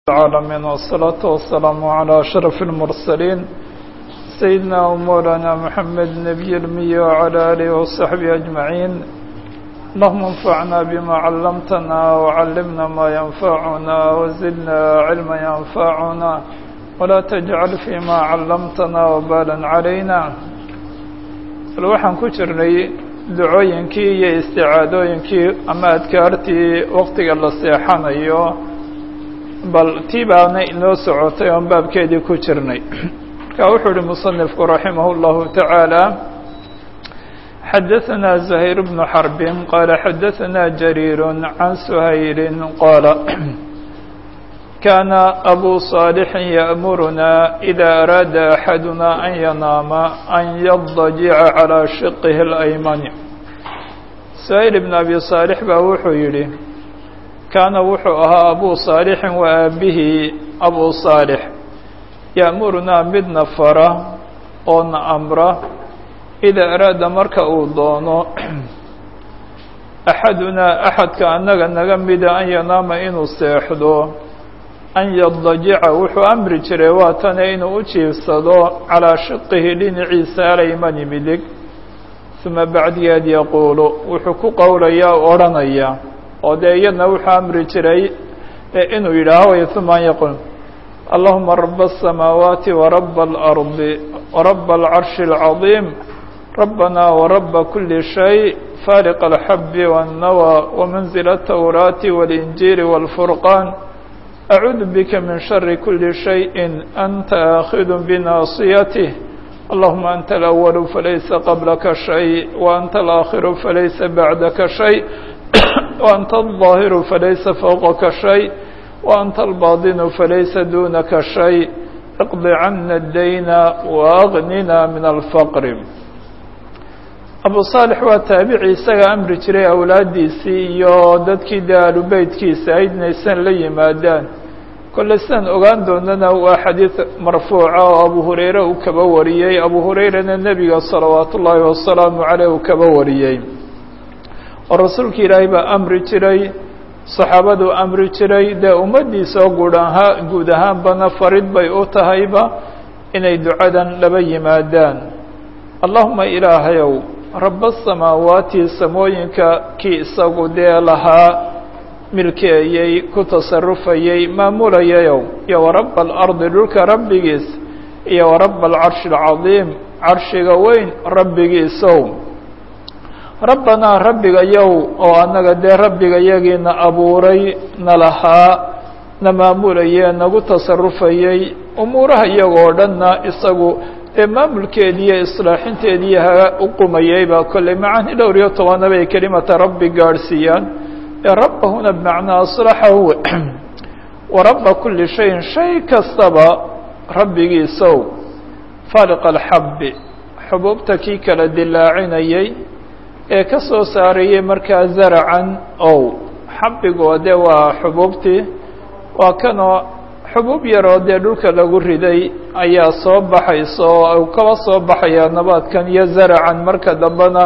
العالمين والصلاة والسلام على أشرف المرسلين سيدنا ومولانا محمد النبي المي وعلى آله وصحبه أجمعين اللهم انفعنا بما علمتنا وعلمنا ما ينفعنا وزدنا علما ينفعنا ولا تجعل فيما علمتنا وبالا علينا waxaan ku jirnay ducooyinkii iyo isticaadooyinkii ama adkaartii waktiga la seexanayo bal tii baana inoo socotay oon baabkeedii ku jirnay marka wuxuu uhi musanifku raximah اllahu taعaalى xadaثna زahيr بن xرb qala xadaثna jrيir عan shayli qala kana abu صاalح yأmuruna إida araada أxaduna an yanaama an yadajica calى shiqih الأymani shayl bn abi صاalح baa wuxuu yihi kaana wuxuu ahaa abu صaalixin wa aabihii abu صaalix ya'murunaa midna fara oo na amra ida araada marka uu doono axadunaa axadka annaga naga mida an yanaama inuu seexdo an yadajica wuxuu amri jiray waa tane inuu u jiifsado calaa shiqihi dhinaciisa alaymani midig uma bacdigeed yaquulu wuxuu ku qowlayaa o odhanaya oo dee iyadna wuxuu amri jiray inuu yidhaaho way uma an yaqul allahuma raba الsamaawaati waraba اlardi waraba alcarshi اlcaظiim rabbana waraba kuli shay faaliq alxabi wالnawى wamanzila الtawraati wاlinjiili wاlfurqaan acuudu bika min shari kuli shayءi anta aakhidu binaasiyatih allahuma anta alأwalu falaysa qablaka shay waanta alآakhiru falaysa bacdaka shay وأnت الظاahiر فlaysa فوqka شhayء وأnت الباطن فlaysa dunaka شhayء اqض cana الdayna وأغنina min الفqر abu صاalح waa taabici isaga amri jiray awlaadiisii iyo dadkii de alubeytkiisa ayd inaysan la yimaadaan kole sidaan ogaan doonana waa xadiiث marfuuca oo abu hurayre uu kaba wariyey abu hurayrana nebiga salawaaت ullaahi wasalaamu عaleyh uu kaba wariyey oo rasuulka ilaahay baa amri jiray saxaabaduu amri jiray dee ummaddiisa oo guud ahaa guud ahaanbana farid bay u tahayba inay ducadan laba yimaadaan allahuma ilaahayow raba asamaawaati samooyinka kii isagu dee lahaa milkeeyey ku tasarufayey maamulayayow iyo waraba alardi dhulka rabbigiis iyo waraba alcarshi alcadiim carshiga weyn rabbigiisow rabbanaa rabbigayow oo annaga dee rabbiga yagiina abuuray na lahaa na maamulayee nagu tasarufayey umuuraha iyagoo dhanna isagu dee maamulkeediiyo islaaxinteedii ha u qumayeyba kolley macaani dhowr iyo tobana bay kelimata rabbi gaadhsiiyaan ee rabbahuna bimacnaa aslaxahu wa rabba kuli shayin shay kastaba rabbigiisow faaliq alxabbi xubuubta kii kala dilaacinayey ee ka soo saarayey markaa zaracan ow xabigoo dee waa xubuubtii waa kanoo xubuub yaroo dee dhulka lagu riday ayaa soo baxaysa oo kaba soo baxayaa nabaadkan iyo zaracan marka dambena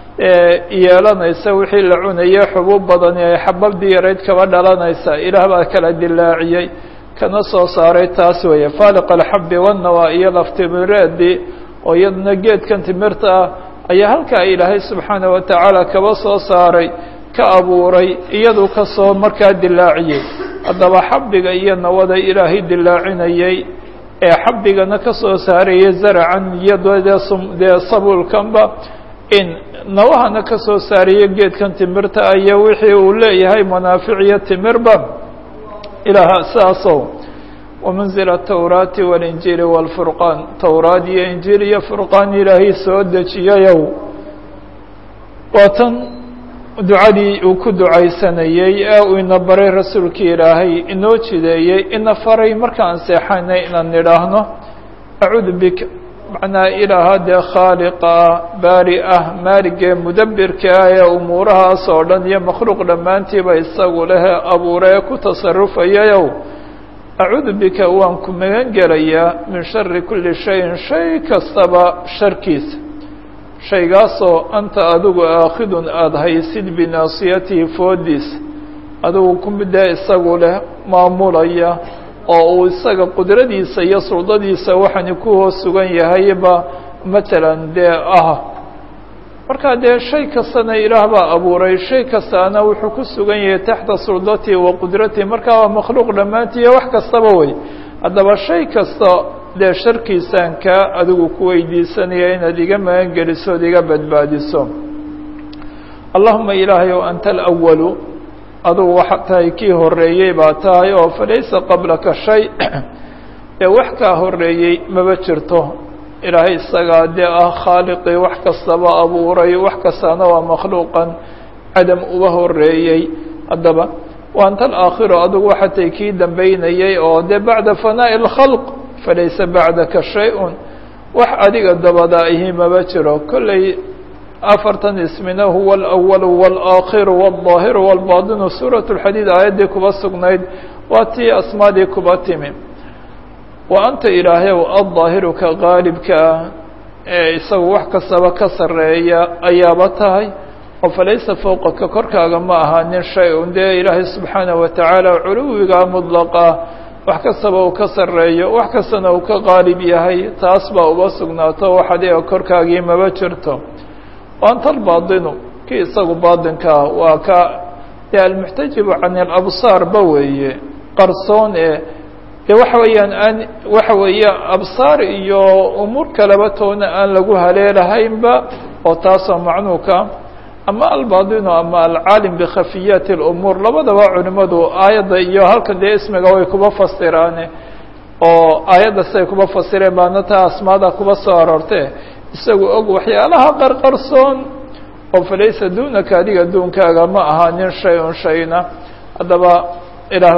yeelanaysa wixii la cunaye xubuub badani ay xababdii yarayd kaba dhalanaysa ilaah baa kala dilaaciyey kana soo saaray taas weeye faaliq alxabi wannawa iyo laftimireedii oo iyaduna geedkan timirta ah ayaa halkaa ilaahay subxaana wa tacaala kaba soo saaray ka abuuray iyadu kasoo markaa dilaaciyey haddaba xabiga iyo nawada ilaahay dilaacinayey ee xabigana ka soo saarayay zaracan iyo dee sabuulkanba in nawahana ka soo saaraya geedkan timirta ah iyo wixii uu leeyahay manaafic iyo timirba ilaaha sidaasow wamanzil atawraati walinjiili wاlfurqaan towraad iyo injiil iyo furqaan ilaahay soo dejiyayow waa tan ducadii uu ku ducaysanayey ee uu ina baray rasuulkii ilaahay inoo jideeyey ina faray markaan seexanay inaan nidhaahno acuudu bika macnaa ilaaha dee khaaliqa ah baari ah maaligee mudabirka ah ee umuurahaas oo dhan iyo makhluuq dhammaantiiba isagu lehee abuure ee ku tasarufayayow acuudu bika waan ku magan gelayaa min shari kuli shayin shay kastaba sharkiisa shaygaasoo anta adigu aakhidun aada haysid binaasiyatihi foodiisa adigu ku midee isagu leh maamulaya oo uu isaga qudradiisa iyo suldadiisa waxani ku hoos sugan yahayba matalan dee ah markaa dee shay kastana ilaah baa abuuray shay kastaana wuxuu ku sugan yahay taxta suldatii wa qudratii markaa waa makhluuq dhammaantiiyo wax kastaba wey haddaba shay kasta dee sharkiisaan kaa adigu ku weydiisanaya inaad iga magan geliso od iga badbaadiso allahuma ilaahay o anta alawalu adugu waxa tahay kii horeeyey baa tahay oo falaysa qablaka shay ee wax kaa horeeyey maba jirto ilaahay isagaa dee ah khaaliqii wax kastaba abuuray wax kastaana waa makhluuqan cadam uba horeeyey haddaba wa anta alaakhiru adugu waxa tahay kii dambeynayey oo dee bacda fanaa'i اlkhalq falaysa bacdaka shay-un wax adiga dabada ihi maba jiro kolley afartan ismina huwa alأwalu wاlaakhiru wاlظaahiru wاlbaadinu suuraة اlxadiid aayaddii kuba sugnayd waa tii asmaadii kuba timi wa anta ilaahayow aلظaahiru ka qaalibka ah ee isagu wax kastaba ka sareeya ayaaba tahay oo falaysa fowqaka korkaaga ma ahaanin shay-un dee ilaahay subxaanaه wa tacaala culuwiga mudlaqa wax kastaba uu ka sareeyo wax kastana uu ka qaalib yahay taas baa uba sugnaato wax adiga korkaagii maba jirto anta albaadinu kii isagu baadinkaa waa ka dee almuxtajibu can alabsaar ba weeye qarsoon ee dee waxa weeyaan aan waxa weeye absaar iyo umuur kaleba toona aan lagu haleelahaynba oo taasoo macnuuka ama albaadinu ama alcaalim bikhafiyaati اlumuur labadaba culimadu aayadda iyo halkan dee ismiga way kuba fasiraane oo aayadda siday kuba fasireen baana taa asmaada kuba soo aroorte isagu og waxyaalaha qarqarsoon oo falaysa dunaka adiga duunkaaga ma ahaanin shay un shayna haddaba ilaah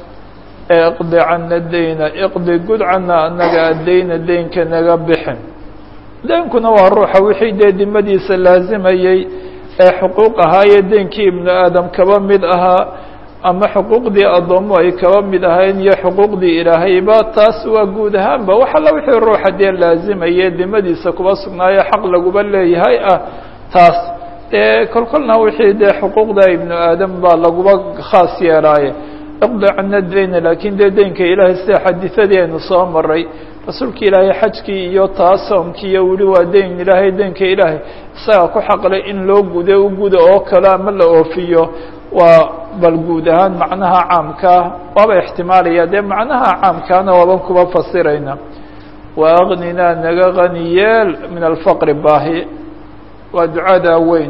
iqdi cana dayna iqdi gud cana anaga addayna deynka naga bixin deynkuna waa ruuxa wixii dee dimadiisa laazimayey ee xuquuq ahaayee deynkii ibnu aadam kaba mid ahaa ama xuquuqdii addoomo ay kaba mid ahayn iyo xuquuqdii ilaahayba taas waa guud ahaanba wax alla wixii ruuxa dee laazimaye dimadiisa kuba sugnaayo xaq laguba leeyahay ah taas dee kolkolna wixii dee xuquuqda ibnu aadam baa laguba khaas yeelaaye iqdi cana dayna laakiin dee deynka ilaahay sida xadiidadii aynu soo maray rasuulka ilaahay xajkii iyo taa soomkii iyo weli waa deyn ilaahay deynka ilaahay isagaa ku xaqlay in loo gude u guda oo kale ama la oofiyo waa bal guud ahaan macnaha caamkaa waaba ixtimaalaya dee macnaha caamkaana waaban kuba fasirayna wa agninaa naga gani yeel min alfaqri baahi waa ducadaa weyn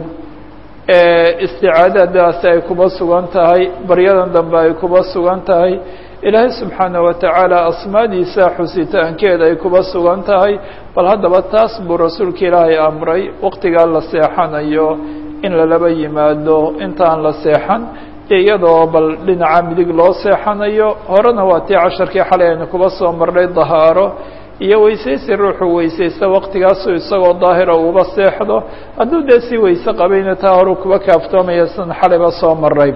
ee isticaadadaasi ay kuba sugan tahay baryadan dambe ay kuba sugan tahay ilaahay subxaana wa tacaala asmaadiisa xusitaankeeda ay kuba sugan tahay bal haddaba taas buu rasuulka ilaahay amray waqtigaa la seexanayo in lalaba yimaado intaan la seexan iyadoo bal dhinaca midig loo seexanayo horena waa tii casharkii xalay aynu kuba soo marnay dahaaro iyo weysaysi ruuxuu weysaysta waqtigaasu isagoo daahira uuba seexdo hadduu dee si weyse qabayna taa horuu kuba kaaftoomaya sidan xalayba soo maray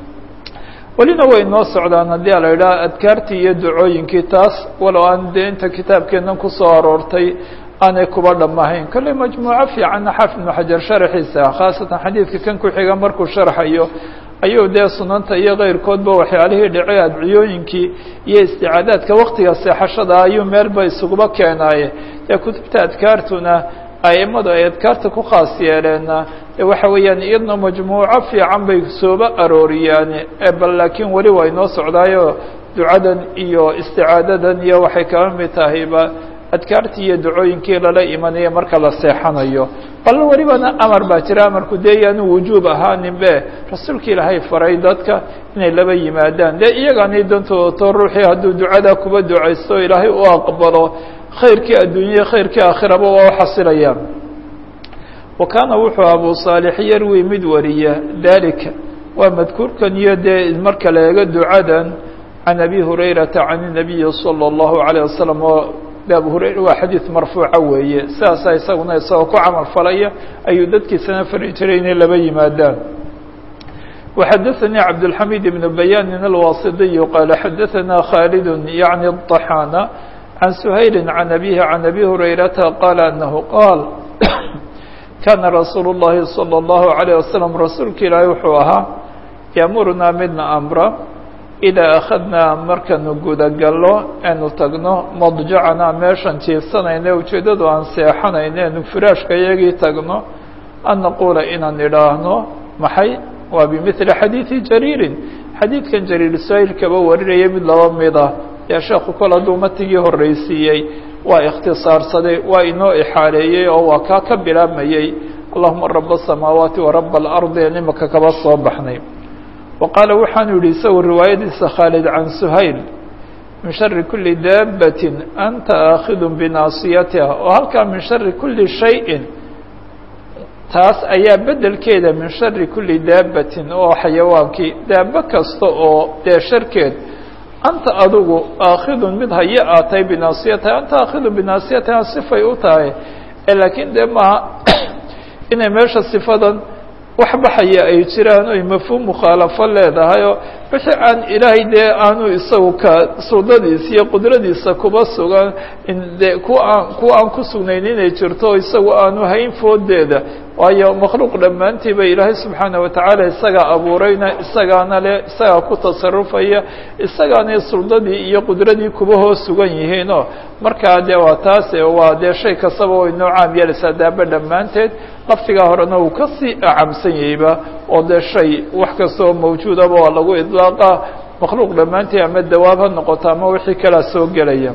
welina way noo socdaan haddii a la yidhaha adkaartii iyo ducooyinkii taas walow aan dee inta kitaabkeennan kusoo aroortay aanay kuba dhammahayn kolley majmuuco fiicanna xaafid ibnu xajar sharaxiisa khaasatan xadiidka kan ku xiga markuu sharxayo ayuu dee sunanta iyo keyrkoodba waxyaalihii dhacay adciyooyinkii iyo isticaadaadka waktiga seexashada ayuu meelba isuguba keenaaye dee kutubta adkaartuna aimadu ay adkaarta ku khaas yeeleenna waxa weeyaan iyadna majmuuco fiican bay sooba arooriyaan bal laakiin weli way noo socdaayo ducadan iyo isticaadadan iyo waxay kaba mid tahayba adkaartii iyo ducooyinkii lala imanaya marka la seexanayo bal welibana amar baa jira amarku dee yaanu wujuub ahaanin be rasuulka ilaahay faray dadka inay laba yimaadaan dee iyagaanay dantoodato ruuxii hadduu ducadaa kuba ducaysto ilaahay u aqbalo khayrkii adduunya khayrkii aakhiraba waa u xasilayaan wa kaana wuxuu abu saalix yarwi mid wariya dalika waa madkuurkan iyo dee marka la eego ducadan can abi hurayrata can الnabiyi salى اllahu عalيه wasalam oo abu hurayra waa xadiid marfuuca weeye sidaasaa isaguna isagoo ku camal falaya ayuu dadkiisana fari jiray inay laba yimaadaan وxadaثnي cabdالxamid بن bayanin الwasidiy qaala xadaثana khaalid yaعni الطaxaana can shayli can abihi can abi hurayrata qaala anahu qaal kana rasuul الlahi salى الlahu عalيه wasalam rasuulka ilaahi wuxuu ahaa yaamurunaa midna amra idaa akhadnaa markanu gudagallo aanu tagno madjacanaa meeshan jiifsanayne ujeeddadu aan seexanayno aanu firaashka iyagii tagno an naquula inaan idhaahno maxay waa bimili xadiidi jariirin xadiidkan jariir saa'il kaba warinaya mid laba mid ah dee sheekhu kol hadduu matigii horreysiiyey waa ikhtisaarsaday waa inoo ixaaleeyey oo waa kaa ka bilaabmayey allahuma raba asamaawaati waraba alardi aan imaka kaba soo baxnay wa qaala waxaanu yidhi isagu riwaayadiisa khaalid can suhayl min shari kuli daabatin anta aakhidu binaasiyatiha oo halkaa min shari kuli shayin taas ayaa bedelkeeda min shari kuli daabatin oo xayawaankii daabo kasta oo dee sharkeed anta adigu aakhidun mid haye aad tahay binaasiyataha anta aakhidu binaasiyataha sifay u tahay laakiin dee maaha inay meesha sifadan wax baxaya ay jiraan oy mafhuum mukhaalafo leedahay oo wixii aan ilaahay dee aanu isagu ka suudadiisa iyo qudradiisa kuba sugan de kuwa aan kuwa aan ku sugnayn inay jirto isagu aanu hayn foodeeda waayo makhluuq dhammaantiiba ilaahay subxaana watacaala isagaa abuurayna isagaana le isagaa ku tasarufaya isagaana suldadii iyo qudradii kuba hoos sugan yihiinoo markaa dee waa taase waa dee shay kastaba way noo caam yeelaysaa daaba dhammaanteed laftigaa horena uu kasii acamsan yahayba oo dee shay wax kastoo mawjuudaba waa lagu idlaaqa makhluuq dhammaanteed ama dawaab ha noqoto ama wixii kalaa soo gelaya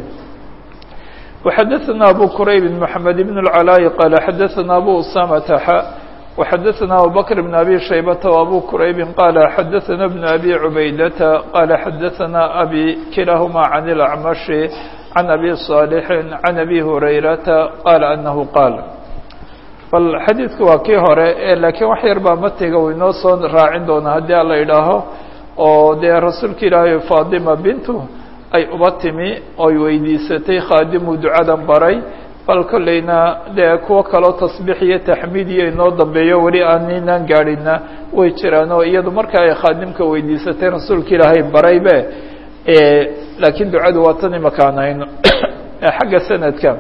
وxadثna أbو كرayب محمد بن العلاء قال xadثna أbو أسامة ح وxadثna أبو بكر بن أبي شhيبة وأbو كرayب قال xadثna بن أبي عبaydة قال xadثna أbي kiلaهma عن الأعمش عن أbي صالح عن أbي هريرة قال أنه قال bal xadiidku waa kii hore lakiin wax yar baa matiga u inoo soo raacin doona haddii ala idhaaho oo dee rasuulka ilaahay faطima bintu ay uba timi oy weydiisatay khaadimu ducadan baray bal kolleyna dee kuwo kaloo tasbiix iyo taxmiid iyo inoo dambeeyo weli aaninaan gaadhina way jiraan oo iyadu marka ay khaadimka weydiisatay rasuulka ilaahay baraybe laakiin ducadu waa tan imakaanayno xagga sanadka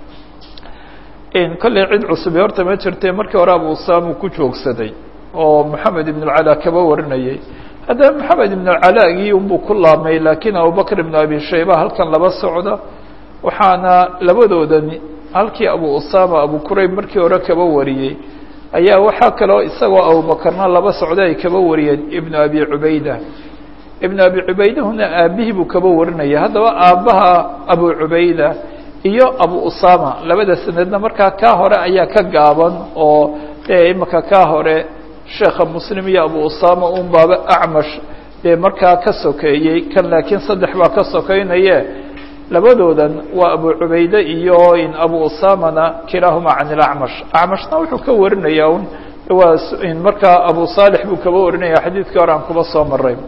kolley cid cusubi horta ma jirte markii hore abu usaamu ku joogsaday oo moxamed ibn alcalaa kaba warinayay haddaba maxamed ibn alcalaagii unbuu ku laabmay laakiin abubakr ibn abi shayba halkan laba socda waxaana labadoodani halkii abu usama abu kurayb markii hore kaba wariyey ayaa waxaa kaloo isagoo abubakarna laba socda ay kaba wariyeen ibnu abi cubayda ibnu abi cubaydahuna aabihii buu kaba warinaya haddaba aabbaha abu cubayda iyo abu usama labada sanadna markaa kaa hore ayaa ka gaaban oo dee imaka kaa hore sheekha muslim iyo abu usama un baaba acmash dee markaa ka sokeeyey kan laakiin saddex baa ka sokeynaye labadoodan waa abu cubayde iyo in abu usamana kilaahuma can ilacmash acmashna wuxuu ka warinayaa un waa markaa abu saalix buu kaba warinaya xadiidkii hore aan kuba soo maray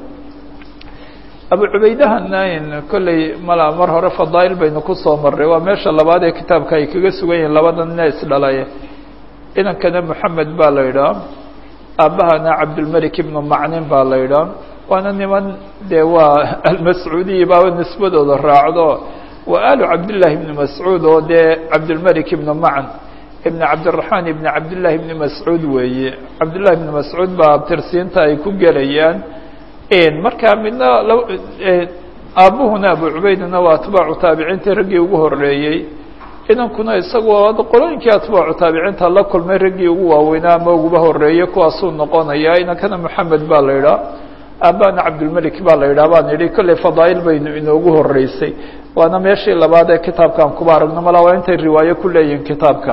abu cubaydahana in kolley mala mar hore fadaail baynu kusoo maray waa meesha labaad ee kitaabka ay kaga sugan yihiin labada nina isdhalay inankana moxamed baa la yidhaha aabahana cabdulmelik ibnu macnin baa la yidhaha waana niman dee waa almascuudiyi baaba nisbadooda raacdo waa alu cabdillahi ibni mascuud oo dee cabdulmelik ibnu macn ibn cabdiraxmaan ibni cabdillahi ibni mascuud weeye cabdillahi ibni mascuud baa abtirsiinta ay ku gelayaan markaa midna aabuhuna abu cubaydna waa atbaacu taabiciintii raggii ugu horeeyey inankuna isagoo qolooyinkii atbaacu taabiciinta la kulmay raggii ugu waaweynaa ama uguba horeeyey kuwaasuu noqonaya inankana moxamed baa la yidhaha aabana cabdulmelik baa la yidhaha baan idhi kolley fadaail baynu inoogu horeysay waana meeshii labaad ee kitaabkaan kuba aragno mala waa intay riwaayo ku leeyihin kitaabka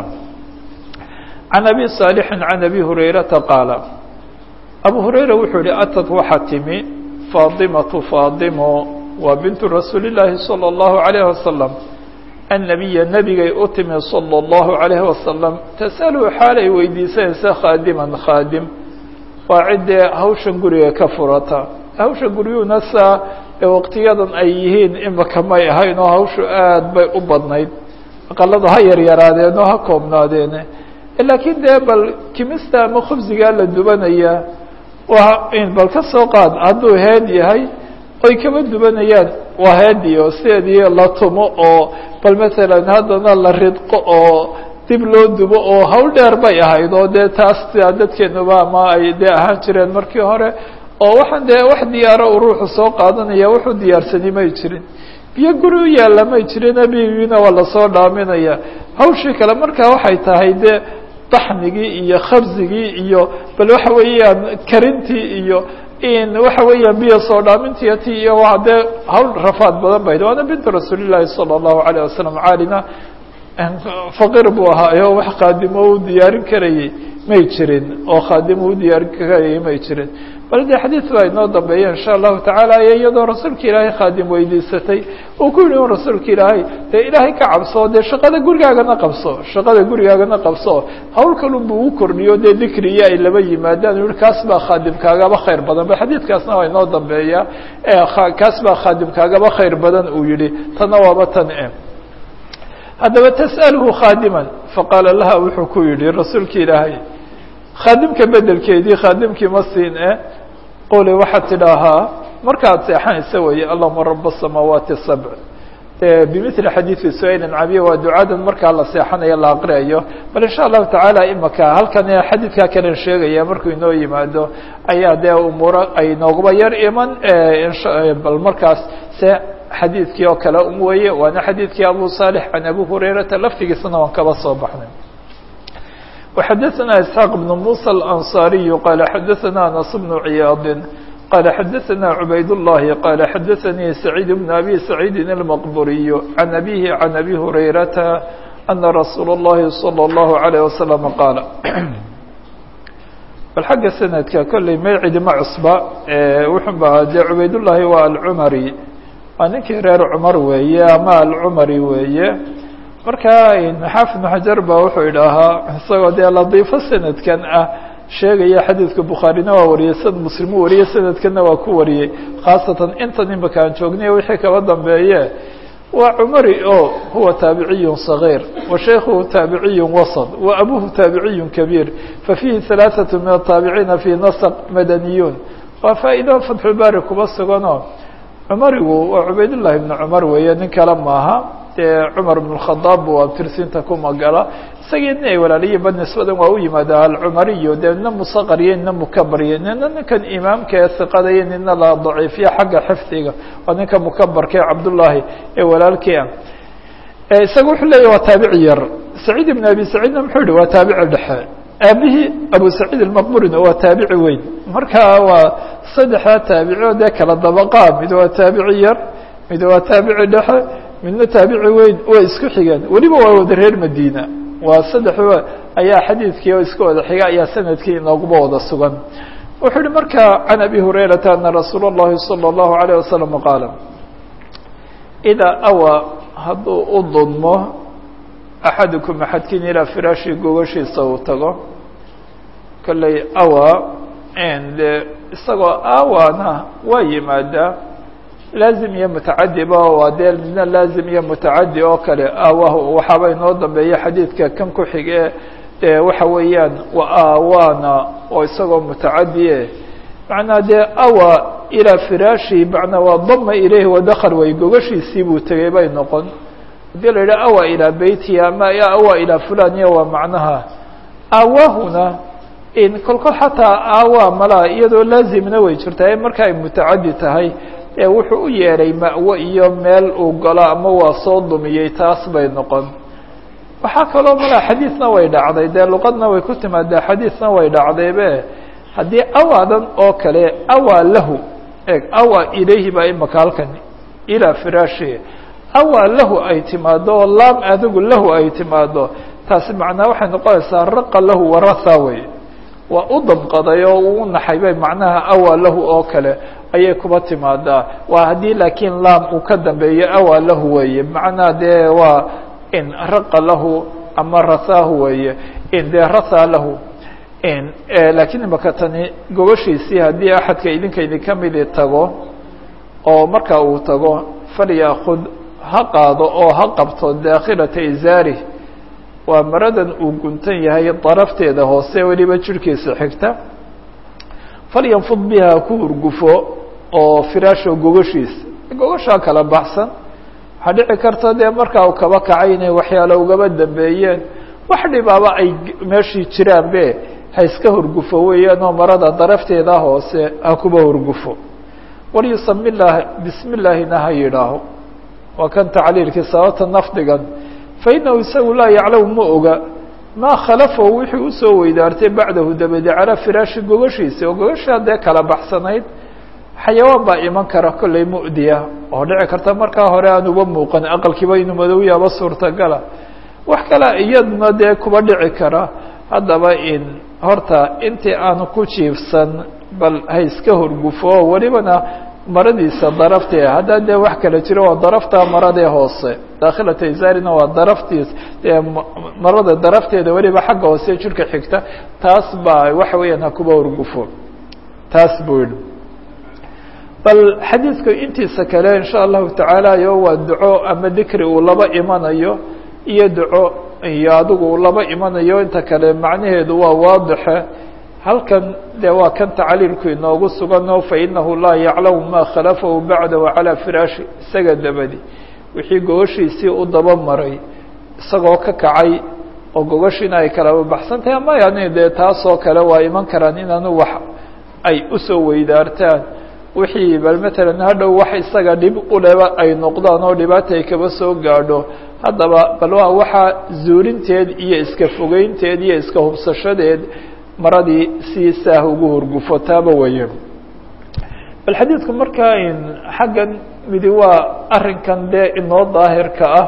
can abi saalixin can abi hurayrata qaala abu hurayra wuxuu yihi atad waxaa timi faadimatu faadimo waa bintu rasuuli llaahi salى اllahu عalayh wasalam annabiya nebigay u timi salى اllahu عalayh wasalam tasalu xaalay weydiisanaysa khaadiman khaadim waa ciddee hawshan guriga ka furata hawsha guryuhuna saa ee waqtiyadan ay yihiin imaka may ahayn oo hawshu aad bay u badnayd aqalada ha yaryaraadeen oo ha koobnaadeen laakiin dee bal kimista ama khubsigaa la dubanaya waa in bal ka soo qaad hadduu heed yahay oy kaba dubanayaan waa heediyo sideedii la tumo oo bal masalan haddana la ridqo oo dib loo dubo oo hawl dheer bay ahayd oo dee taas sidaa dadkeenuba ama ay dee ahaan jireen markii hore oo waxaan dee wax diyaaro uu ruuxu soo qaadanaya wuxuu diyaarsani may jirin biyo guri u yaalla may jirin abigiina waa lasoo dhaaminaya hawshii kale markaa waxay tahay dee daxmigii iyo khabsigii iyo bal waxa weeyaan karintii iyo in waxa weeyaan biyo soo dhaamintii ti iyo waa dee hawl rafaad badan bayd waana bintu rasuulillahi sala allahu alayh wasalam caalina faqir buu ahaayo wax khaadimo u diyaarin karayay may jirin oo khaadimo u diyaarin karayay may jirin bal dee xadiid baa inoo dambeeya insha allahu tacaala iyo iyadoo rasuulka ilaahay khaadim weydiisatay uu ku yihi rasuulka ilaahay dee ilaahay ka cabso dee shaqada gurigaagana qabso shaqada gurigaagana qabso hawl kalunbuu u kordhiyo dee dikriyo ay laba yimaadaan yihi kaas baa khaadimkaagaba khayr badan ba xadiidkaasna waa inoo dambeeya kaas baa khaadimkaagaba khayr badan uu yihi tana waaba tan e haddaba tas'alhu khaadiman faqaala laha wuxuu ku yihi rasuulka ilaahay khaadimka bedelkeedii khaadimkii ma siin e quli waxaad tidhaahaa markaad seexanaysa weeye allahuma raba الsamaawaati sabc bimili xadiidi suayl cabiya waa ducadan markaa la seexanayo la aqriayo bal insha allahu tacaala imaka halkan xadiidkaa kalen sheegaya markuu inoo yimaado ayaa dee umuuro ay nooguba yar iman bal markaas se xadiidkii oo kale um weeye waana xadiidkii abu صالح can abi hurayrata laftigiisana waan kaba soo baxnay وxadثna isحاq بن muسى الأنصاriي qال xadثna أنس بن عyاaض qال xadثna عbayd اللhi qال xadثnي سعيid بن أbي سعيid المqبuري عن أbيه عن أbي هurayrata أنa رasuul الlahi صلى الله عليه وسلم qاaل bal xagga snadka kolley magcidi ma cusba wuxun ba dee cubaydالlahi waa alcmrي waa ninkii reer cmar weeye ama alcmari weeye marka xaafid بن xajar ba wuxuu idhaahaa isagoo dee ladiifo sanadkan ah sheegaya xadiidka bukhaarina waa wariyey sad muslimu wariyey sanadkanna waa ku wariyey khaasatan intan imaka aan joognay wixii kaba dambeeye waa cumari o huwa taabiciy صغيir wa shaykhuhu taabiciy wasط wa abuhu taabiciy kabiir fafiihi ثalaaثaة min الtaabiciina fi nasq madaniyuun waa faa'ido fatxulbaari kuba suganoo cumarigu waa cubaydullahi bn cumar weeye nin kale maaha dee cumar bn khadaab bu abtirsinta ku magala isagii nin ay walaaliyiinba nisbadan waa u yimaada alcumariyo dee nina musaqariyo nina mukabaryo nina ninkan imaamka ee siqadayo nina la daciifiyo xagga xifdiga waa ninka mukabarka ee cabdullaahi ee walaalkii ah isaga wuxuu leeyahy waa taabici yar saciid ibn abi saciidna muxuu yihi waa taabici dhexe aabihii abu saciid almaqburina waa taabici weyn marka waa saddexdaa taabici oo dee kala dabaqaa mid waa taabici yar mid waa taabici dhexe midna taabici weyn way isku xigeen weliba waa wada reer madiina waa saddex ayaa xadiidkii oo iska wada xiga ayaa sanadkii inooguba wada sugan wuxuu yihi marka can abi hurayrata ana rasuula اllahi salى اllahu alayه wasalam qaala idaa awa hadduu u dudmo axadukum axadkiin ilaa firaashi gogashiisa uu tago kolley awa de isagoo awana waa yimaadaa laazim iyo mutacadiba waa dee midna laazim iyo mutacadi oo kale awahu waxaaba inoo dambeeya xadiidka kan ku xige ee waxa weeyaan wa awana oo isagoo mutacadie macnaa dee awa ilaa firaashi macnaa waa dama ilayhi wadakal way gogashiisii buu tegay bay noqon hadii la yidhaha awa ilaa beyti ama awa ilaa fulan iyo waa macnaha awahuna in kolkol xataa awa malaa iyadoo laazimna way jirtaa marka ay mutacadi tahay ee wuxuu u yeedhay ma'wo iyo meel uu galo ama waa soo dumiyey taas bay noqon waxaa kaloo malaa xadiidna way dhacday dee luqadna way ku timaadaa xadiidna way dhacdaybe haddii awaadan oo kale awaa lahu eg awaa ilayhi baa imaka halkan ilaa firaashi awaa lahu ay timaado oo laam adigu lahu ay timaado taasi macnaa waxay noqonaysaa raqa lahu waratha wey waa u dabqaday oo uu naxay bay macnaha awaa lahu oo kale ayay kuba timaadaa waa haddii laakiin laam uu ka dambeeyo awaa lahu weeye macnaa dee waa in raqa lahu ama rathaahu weeye in dee rathaa lahu in laakiin imaka tani gobashiisii haddii axadka idinka idinka midi tago oo marka uu tago falyakud ha qaado oo ha qabto daakhilata izaarih waa maradan uu guntan yahay darafteeda hoose weliba jirhkiisa xigta falyanfud biha ku urgufo oo firaasho gogashiisa gogashaa kala baxsan waxaa dhici karta dee markaa uu kaba kacay inay waxyaalo ugaba dambeeyeen wax dhibaaba ay meeshii jiraan be ha iska hurgufo weeyaan oo marada darafteeda hoose ha kuba hurgufo walyusami lah bismi llaahina ha yidhaaho waa kan tacliilkii sababta nafdigan fainahu isagu laa yaclamu ma oga maa khalafahu wixii usoo weydaartay bacdahu dabadi calaa firaashi gogashiisa oo gogashaa dee kala baxsanayd xayawaan baa iman kara kollay mu'diya oo dhici karta markaa hore aan uba muuqan aqalkiiba inuu madow yaaba suurtagala wax kale iyaduna dee kuba dhici kara haddaba in horta intii aanu ku jiifsan bal ha iska horgufo oo welibana maradiisa darafteeda haddaa dee wax kala jiro waa darafta maradee hoose daakhilata isaarina waa daraftiis dee marada darafteeda weliba xagga hoose jirka xigta taas baa waxa weeyaan ha kuba horgufo taas buu yihi bal xadiidku intiisa kale in sha allahu tacaala yo waa duco ama dikri uu laba imanayo iyo duco iyo adigu uu laba imanayo inta kale macnaheedu waa waadixe halkan dee waa kan tacliilku inoogu sugano fainahu laa yaclamu ma khalafahu bacdahu calaa firaashi isaga dabadi wixii gogoshiisii u daba maray isagoo ka kacay oo gogoshiina ay kalaba baxsan tahay ama yani dee taasoo kale waa iman karaan inaanu wax ay usoo weydaartaan wixii bal matalan hadhow wax isaga dhib uleba ay noqdaan oo dhibaata ay kaba soo gaadho haddaba bal waa waxaa zuulinteed iyo iska fogeynteed iyo iska hubsashadeed maradii si saah ugu hurgufo taaba weeye bal xadiidku markaa in xaggan midi waa arrinkan dee inoo daahirka ah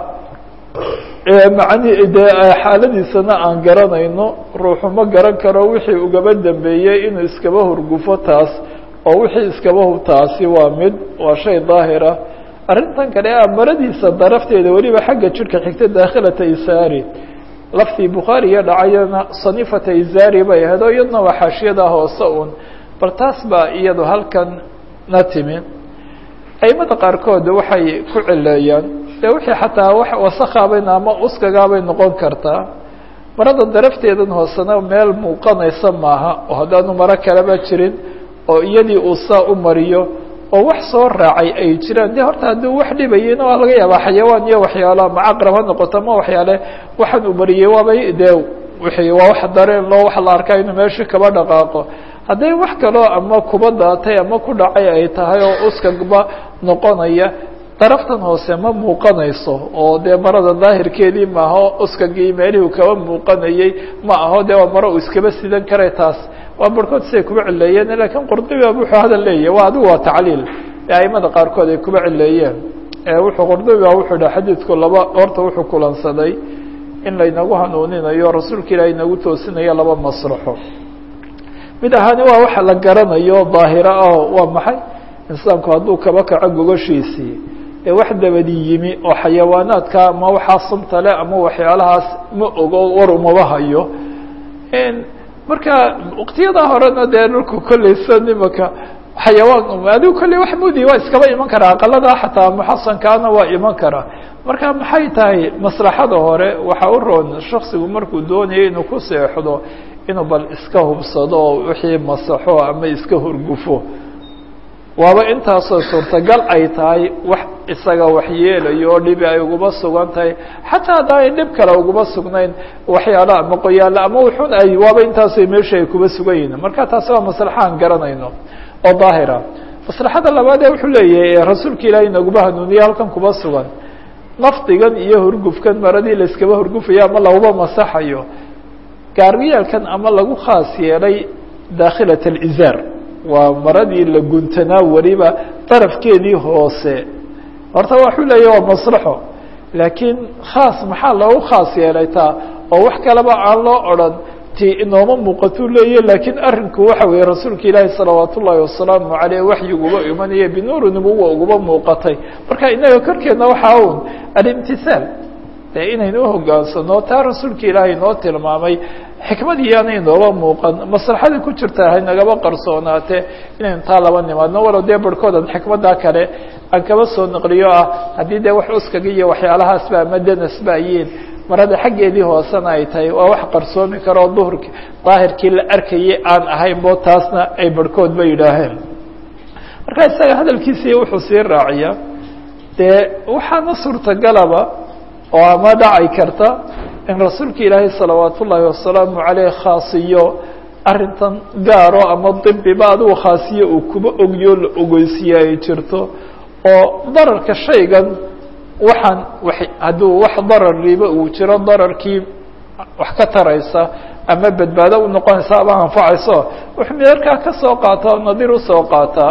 macni dee xaaladiisana aan garanayno ruuxu ma garan karo wixii ugaba dambeeyey inuu iskaba hurgufo taas oo wixii iskaba hub taasi waa mid waa shay daahira arrintan kale a maradiisa darafteeda weliba xagga jirka xigta daakhilata isaari laftii bukhaariga dhacayana sanifata izari bay ahayd oo iyadna waa xaashiyada hoose un bal taas baa iyadu halkan na timi aimada qaarkood waxay ku cileeyaan dee wixii xataa wax wasakhaabay ama uskagaabay noqon kartaa marada darafteedan hoosena meel muuqanaysa maaha oo haddaanu maro kaleba jirin oo iyadii uu saa u mariyo oo wax soo raacay ay jiraan de horta hadduu wax dhibayena waa laga yaabaa xayawaan iyo waxyaalo ama caqrab ha noqoto ma waxyaale waxaan uu mariyey waabay dee wixii waa wax dareen loo wax la arkaa inuu meeshii kaba dhaqaaqo hadday wax kaloo ama kuba daatay ama ku dhacay ay tahay oo uskagba noqonaya daraftan hoose ma muuqanayso oo dee marada daahirkeedii maaho uskagii meelihii kaba muuqanayey ma aho dee waa maro uu iskaba sidan karay taas waa barhkood siday kuba cileeyeen lakiin qurdubiba wuxuu hadal leeyahy waa adigu waa tacliil ee aimada qaarkood ay kuba cileeyeen wuxuu qurdubiba wuxuu dhaha xadiidku laba horta wuxuu kulansaday in laynagu hanuuninayo rasuulka ilaah inagu toosinayo laba maslaxo mid ahaani waa waxa la garanayo daahira ah waa maxay insaanku hadduu kaba kaco gogoshiisii ee wax dabadi yimi oo xayawaanaadka ama waxaa sumta le ama waxyaalahaas ma ogo war umaba hayo marka waktiyada horena dee dhulku kolleysa imaka xayawaan adigu kolley wax mudi waa iskaba iman karaa aqalada xataa muxasankaana waa iman karaa marka maxay tahay maslaxada hore waxaa u roon shaksigu markuu doonaya inuu ku seexdo inuu bal iska hubsado oo wixii masaxo ama iska hurgufo waaba intaasoo suurtagal ay tahay wax isaga waxyeelayo oo dhibi ay uguba sugan tahay xataa haddaa ay dhib kale uguba sugnayn waxyaalo ama qoyaalo ama wuxun ay waaba intaasoo meesha ay kuba sugan yihin marka taasi waa maslaxa aan garanayno oo daahira maslaxada labaad ee wuxuu leeyahay rasuulka ilaahay naguba hanuuniye halkan kuba sugan nafdigan iyo hurgufkan maradii layskaba hurgufayo ama laguba masaxayo gaariyaalkan ama lagu khaas yeelay daakhilat alizaar waa maradii la guntanaa weliba darafkeedii hoose horta waxuu leeyahy waa maslaxo laakiin khaas maxaa loogu khaas yeelay taa oo wax kaleba aan loo odran ti inooma muuqatuu leeyahy laakiin arrinku waxa weeye rasuulka ilaahi salawaat ullaahi wasalaamu caleyh waxyiguba imanaya binuuri nubuwa uguba muuqatay marka inaga korkeedna waxaa un alimtihaal dee inaynu uhogaansano taa rasuulka ilaahay noo tilmaamay xikmadii yaana inooba muuqan maslaxadii ku jirta haynagaba qarsoonaatee inaynu taa laba nimaadno walow dee barhkoodan xikmaddaa kale aan kaba soo naqliyo ah haddii dee wax uskaga iyo waxyaalahaasba ama danasba ayiin marada xaggeedii hoosena ay tahay waa wax qarsoomi karoo duhurki daahirkii la arkayay aan ahayn bo taasna ay barhkood ba yidhaaheen marka isaga hadalkiisii wuxuu sii raaciyaa dee waxaana suurtagalaba oo ama dhaci karta in rasuulka ilaahay salawaat ullaahi wasalaamu caleyh khaasiyo arrintan gaaro ama dibiba adigu khaasiye uu kuba ogyo la ogeysiye ay jirto oo dararka shaygan waxaan wa hadduu wax darar riba uu jiro dararkii wax ka taraysa ama badbaado u noqonaysa ama anfacayso wuxuu meerkaa ka soo qaataa o nadir usoo qaataa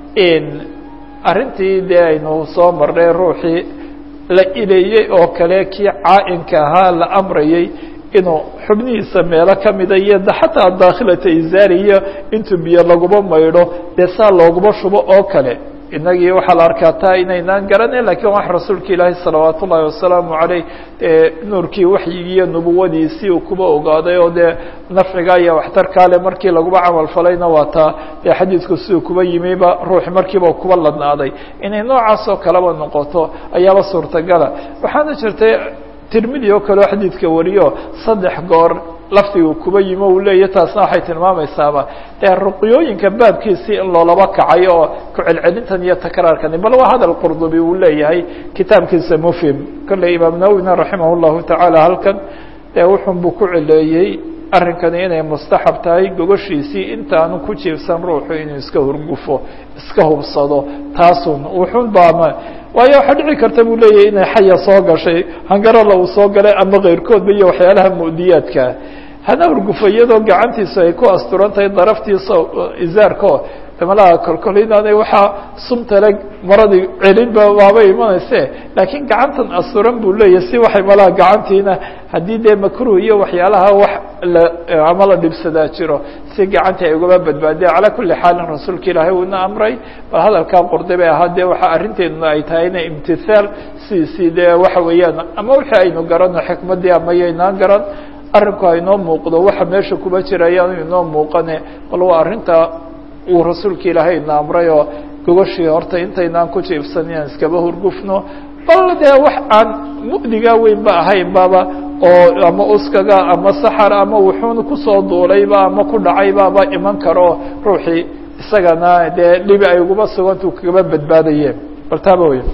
arrintii dee aynu soo marnay ruuxii la ileeyey oo kale kii caa-inka ahaa la amrayay inuu xubnihiisa meelo kamida iyo xataa daakhilata izaari iyo intuu biyo laguma maydho dee saa looguma shubo oo kale inagii waxaa la arkaa taa inaynaan garanin lakiin wax rasuulka ilaahi salawaat ullahi wasalaamu caleyh nuurkii waxyigii iyo nubuwadiisii uu kuba ogaaday oo dee nafciga iyo waxtarkaale markii laguba camal falayna waa taa dee xadiidku siduu kuba yimiba ruuxi markiiba kuba ladnaaday inay noocaas oo kaleba noqoto ayaaba suurtagala waxaana jirtay tirmidi oo kaleo xadiidka wariyo saddex goor lafdigu kuba yimo uu leeya taasna waxay tilmaamaysaaba dee ruqyooyinka baabkiisii in loolaba kacay oo ku-celcelintan iyo takraarkani bal waa hadal qurdubi uu leeyahay kitaabkiisa mufhim kolley imaam nawina raximah llahu tacaala halkan dee wuxun buu ku celeeyey arrinkani inay mustaxab tahay gogoshiisii intaanu ku jiifsan ruuxu inuu iska hurgufo iska hubsado taasun wuxun baama waayo waxaa dhici karta buu leeyahay inay xaya soo gashay hangarala uu soo galay ama keyrkoodba iyo waxyaalaha mu'diyaadka hana hurgufo iyadoo gacantiisu ay ku asturan tahay daraftiisa izaarko malaha kolkol inaanay waxaa sumtale maradii celinba waaba imanayse laakiin gacantan asturan buu leeyahay si waxay malaha gacantiina haddii dee makruh iyo waxyaalaha wax la ama la dhibsadaa jiro si gacantii ay ugaba badbaadiya calaa kuli xaalin rasuulka ilaahay uuna amray bal hadalkaa qorday bay ahaa dee waxa arrinteeduna ay tahay ina imtithaal sidiisii dee waxa weeyaan ama wixii aynu garano xikmaddii ama yaynaan garan arrinku hainoo muuqdo waxa meesha kuba jira ayaanu inoo muuqane bal waa arrinta uu rasuulka ilaahay ina amray oo gogoshii horta intaynaan ku jiifsan inaan iskaba hurgufno bal dee wax aan mu'digaa weyn ba ahayn baba oo ama uskaga ama saxar ama wuxuuna kusoo duulayba ama ku dhacaybaaba iman karo ruuxii isagana dee dhibi ay uguma sugantu kagaba badbaadayeen bal taaba wey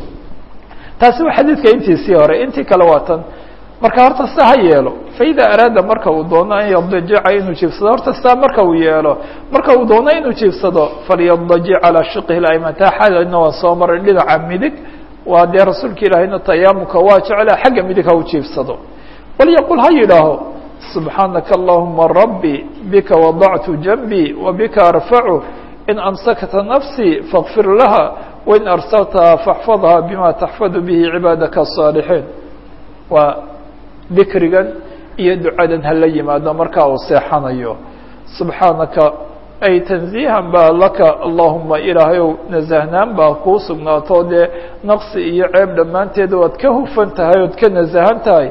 taasi waa xadiidka intiisii hore intii kale waa tan marka horta sa ha yeelo faida araada marka uu doono an yadajica inuu jiifsado horta saa marka uu yeelo marka uu doono inuu jiifsado falyadajic calaa shiqihi ayman taa xalina waa soo maray dhinaca midig waa dee rasuulka ilaahayna tayaamuka waa jecla xagga midig ha u jiifsado walyaqul ha yidhaaho subxaanaka allahuma rabbi bika wadactu janbii wabika arfacu in amsakta nafsii faغfir laha wain arsaltaha faxfadha bima taxfadu bihi cibaadaka الصaalixiin waa dikrigan iyo ducadan hala yimaado markaa uu seexanayo subxaanaka ay tanziihan baa laka allahuma ilaahayow nasahnaan baa kuu sugnaato dee naqsi iyo ceeb dhammaanteed waad ka hufan tahay ood ka nasahan tahay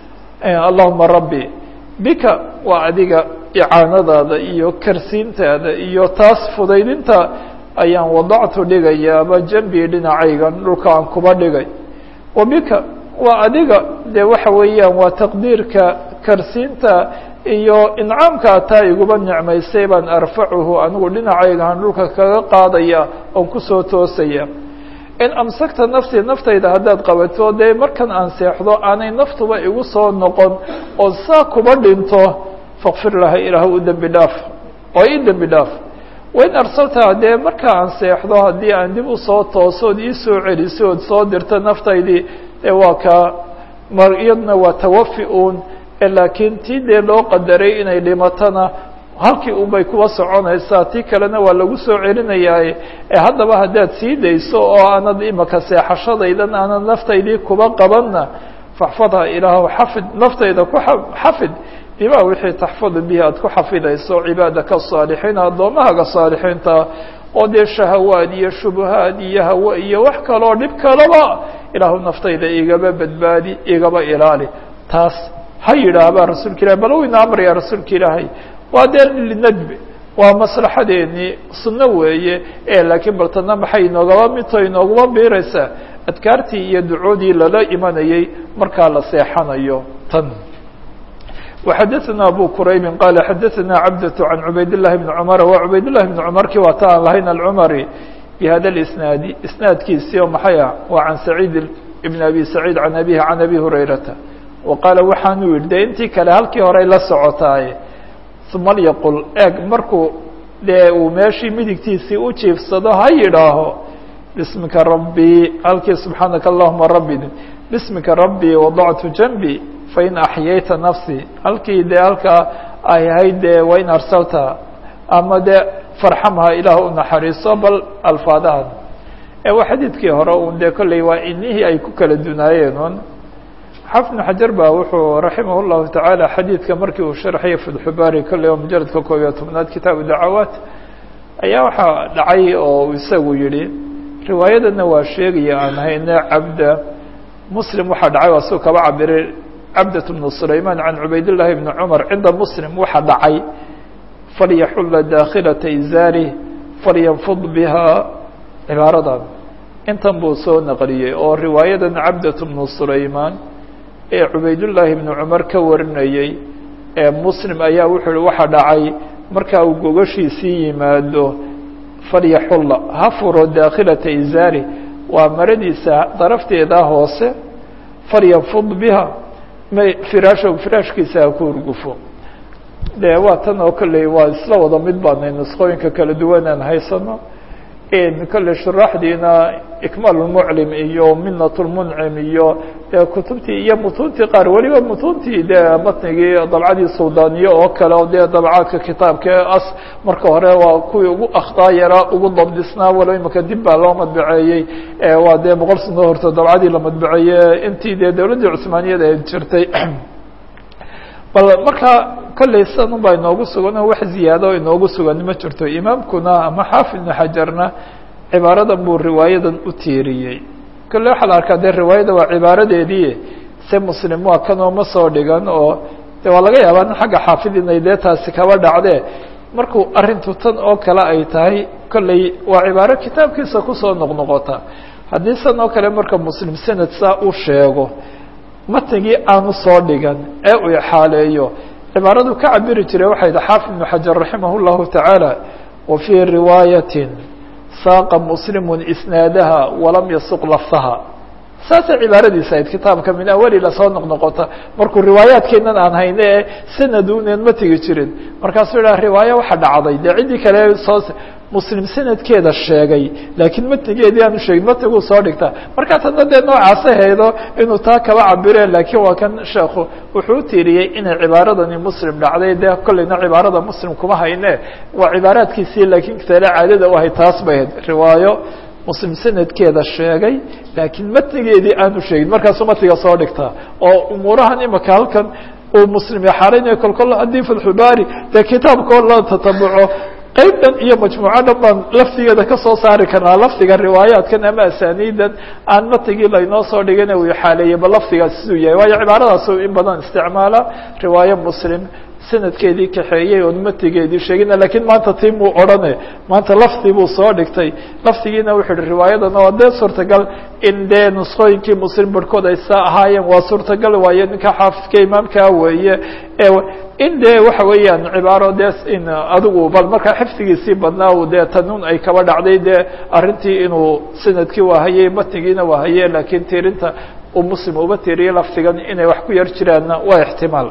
allahuma rabbi bika waa adiga icaanadaada iyo karsiintaada iyo taas fudaydinta ayaan wadactu dhigayaaba jambii dhinacaygan dhulka aan kuba dhigay wa bika waa adiga de waxa weeyaan waa taqdiirka karsiinta iyo incaamka taa iguba nicmaysay baan arfacuhu anigu dhinacaygaan dhulka kaga qaadaya oon kusoo toosaya in amsakta nafsii naftayda haddaad qabato dee markan aan seexdo aanay naftuba igu soo noqon oo saa kuba dhinto fakfir laha ilaah u dembi dhaaf oo ii dembi dhaaf wain arsalta dee marka aan seexdo haddii aan dib usoo tooso ood iisoo celiso ood soo dirto naftaydii dee waa ka mar iyadna waa tawafi uun laakiin tii dee loo qadaray inay dhimatona halkii unbay kuwa soconaysaa tii kalena waa lagu soo celinayaaye ee haddaba haddaad sii dayso oo aanad imaka seexashadaydan aanad naftaydii kuba qabanna faxfadha ilaahu xafid naftayda ku xafid bima wixii taxfadu bihi aad ku xafidayso cibaadaka asaalixiin addoomahaga saalixiinta oo dee shahawaad iyo shubahaad iyo hawe iyo wax kaloo dhib kalaba ilaahu naftayda igaba badbaadi igaba ilaali taas ha yidhaahbaa rasuulka ilahi bal wayna amraya rasuulka ilaahay waa dee linadbi waa maslaxadeennii sunno weeye e laakiin bal tana maxay inoogaba midto inooguma biiraysaa adkaartii iyo ducoodii lala imanayay markaa la seexanayo tan وxadثna abu qraybi qal xadaثna cabdة عan cubayd الlahi بn cmr wa cubayd الlahi بn cmrki waa ta aan lahayn alcmri bhada اsnaadi isnaadkiisi oo maxay ah waa can saciid بn abi saciid can abihi can abi hurayrata wa qaala waxaanu yihi de intii kale halkii horey la socotaaye uma lyaqul eeg markuu dee uu meeshii midigtiisii u jiifsado ha yidhaaho bismika rabbii halkii subxaanaka allahuma rabbi bismika rabbii wadactu janbi fain axyayta nafsii halkii dee halkaa ay ahayd dee wain arsalta ama dee farxamha ilaah u naxariiso bal alfaadahan ee waa xadiidkii hore un dee kolley waa inihii ay ku kala dunaayeen un xafid bn xajar ba wuxuu raximah اllahu tacaala xadiidka markii uu sharxaya fatxubaari kolley oo mujaradka koob iyo tobnaad kitaabu dacawaat ayaa waxaa dhacay oo isagu yihi riwaayadana waa sheegaya aan hayne cabda muslim waxaa dhacay waa suu kaba cabiray cabdat bnu sulayman can cubayd llahi bni cumar cinda muslim waxaa dhacay falyaxula daakilata izaari falyanfud biha cibaaradan intan buu soo naqliyey oo riwaayadan cabdat bnu sulayman ee cubaydullaahi bni cumar ka warinayey ee muslim ayaa wuxuu hi waxaa dhacay marka uu gogashiisii yimaado falyaxulla ha furo daakhilata izaari waa maradiisa darafteedaa hoose falyanfud biha firaasho firaashkiisa ha ku urgufo de waa tan oo kolley waa isla wada mid baanay nusqooyinka kala duwan aan haysano kolley shuraaxdiina ikmaal lmuclim iyo minat lmuncim iyo de kutubtii iyo mutuuntii qaar weliba mutuuntii de matnigii dabcadii suldaniye oo kale o dee dabcaadka kitaabka as marka hore waa kuwii ugu akhtaa yaraa ugu dabdisnaa walo imika dib baa loo madbaceeyey waa dee boqol sano horto dabcadii la madbaceeye intii dee dowladdii cusmaaniyada ay jirtay bal marka kolley sidan un baa inoogu sugan oo wax ziyaado o inoogu sugan ma jirto imaamkuna ama xaafid ibnu xajarna cibaaradan buu riwaayadan u tiiriyey kolle waxaa la arkaa dee riwaayada waa cibaaradeedii se muslim waa kanoo ma soo dhigan oo de waa laga yaabaa in xagga xaafid inay dee taasi kaba dhacdee markuu arrintu tan oo kale ay tahay kolley waa cibaaro kitaabkiisa kusoo noqnoqota haddii san oo kale marka muslim sanad saa u sheego matnigii aanu soo dhigan ee uu xaaleeyo cibaaradu ka cabiri jiray waxay dhi xaafid ibnu xajar raximah اllahu tacaala wa fii riwaayatin saaqa muslimu isnaadaha walam yasuq laftaha saasay cibaaradiisa ahayd kitaabka min awali lasoo noqnoqota markuu riwaayaadkeenan aan hayne ee sanadunen ma tegi jirin markaasuu idhaha riwaayo waxa dhacday dee ciddii kale soo muslim sanadkeeda sheegay laakiin matnigeedii aanu sheegin matniguu soo dhigta markaa tadna dee noocaasa haydo inuu taa kaba cabire laakiin waa kan sheekhu wuxuu u tiiriyey inay cibaaradani muslim dhacday dee kolleyna cibaarada muslim kuma hayne waa cibaaraadkiisii laakiin tale caadada u ahay taas bay ahayd riwaayo muslim sanadkeeda sheegay laakiin matnigeedii aanu sheegin markaasuu matniga soo dhigtaa oo umuurahan imika halkan uu muslim yaxaaraynaya kolkol haddii fatxubaari dee kitaabkao la tatabuco qayb dhan iyo majmuuco dhan baan laftigeeda kasoo saari karnaa lafdiga riwaayaatkan ama asaniidan aan matnigii laynoo soo dhigin uu xaaleeyey ba lafdigaas siduu yahay waayo cibaaradaasuu in badan isticmaala riwaayo muslim sanadkeedii kaxeeyey oon matigeedii sheegina lakiin maanta tii muu odhane maanta lafdi buu soo dhigtay lafdigiina wuxuu hi riwaayadan waa dee suurtagal in dee nusqooyinkii muslim barhkood ay saa ahaayeen waa suurtagal waaye ninka xaafidka imaamkaa weeye in dee waxa weeyaan cibaaro dee in adigu bal markaa xifdigiisii badnaa u dee tanuun ay kaba dhacday dee arrintii inuu sanadkii waa hayey matnigiina waa haye laakiin tiirinta uu muslim uba tiiriyey lafdigan inay wax ku yar jiraanna waa ixtimaal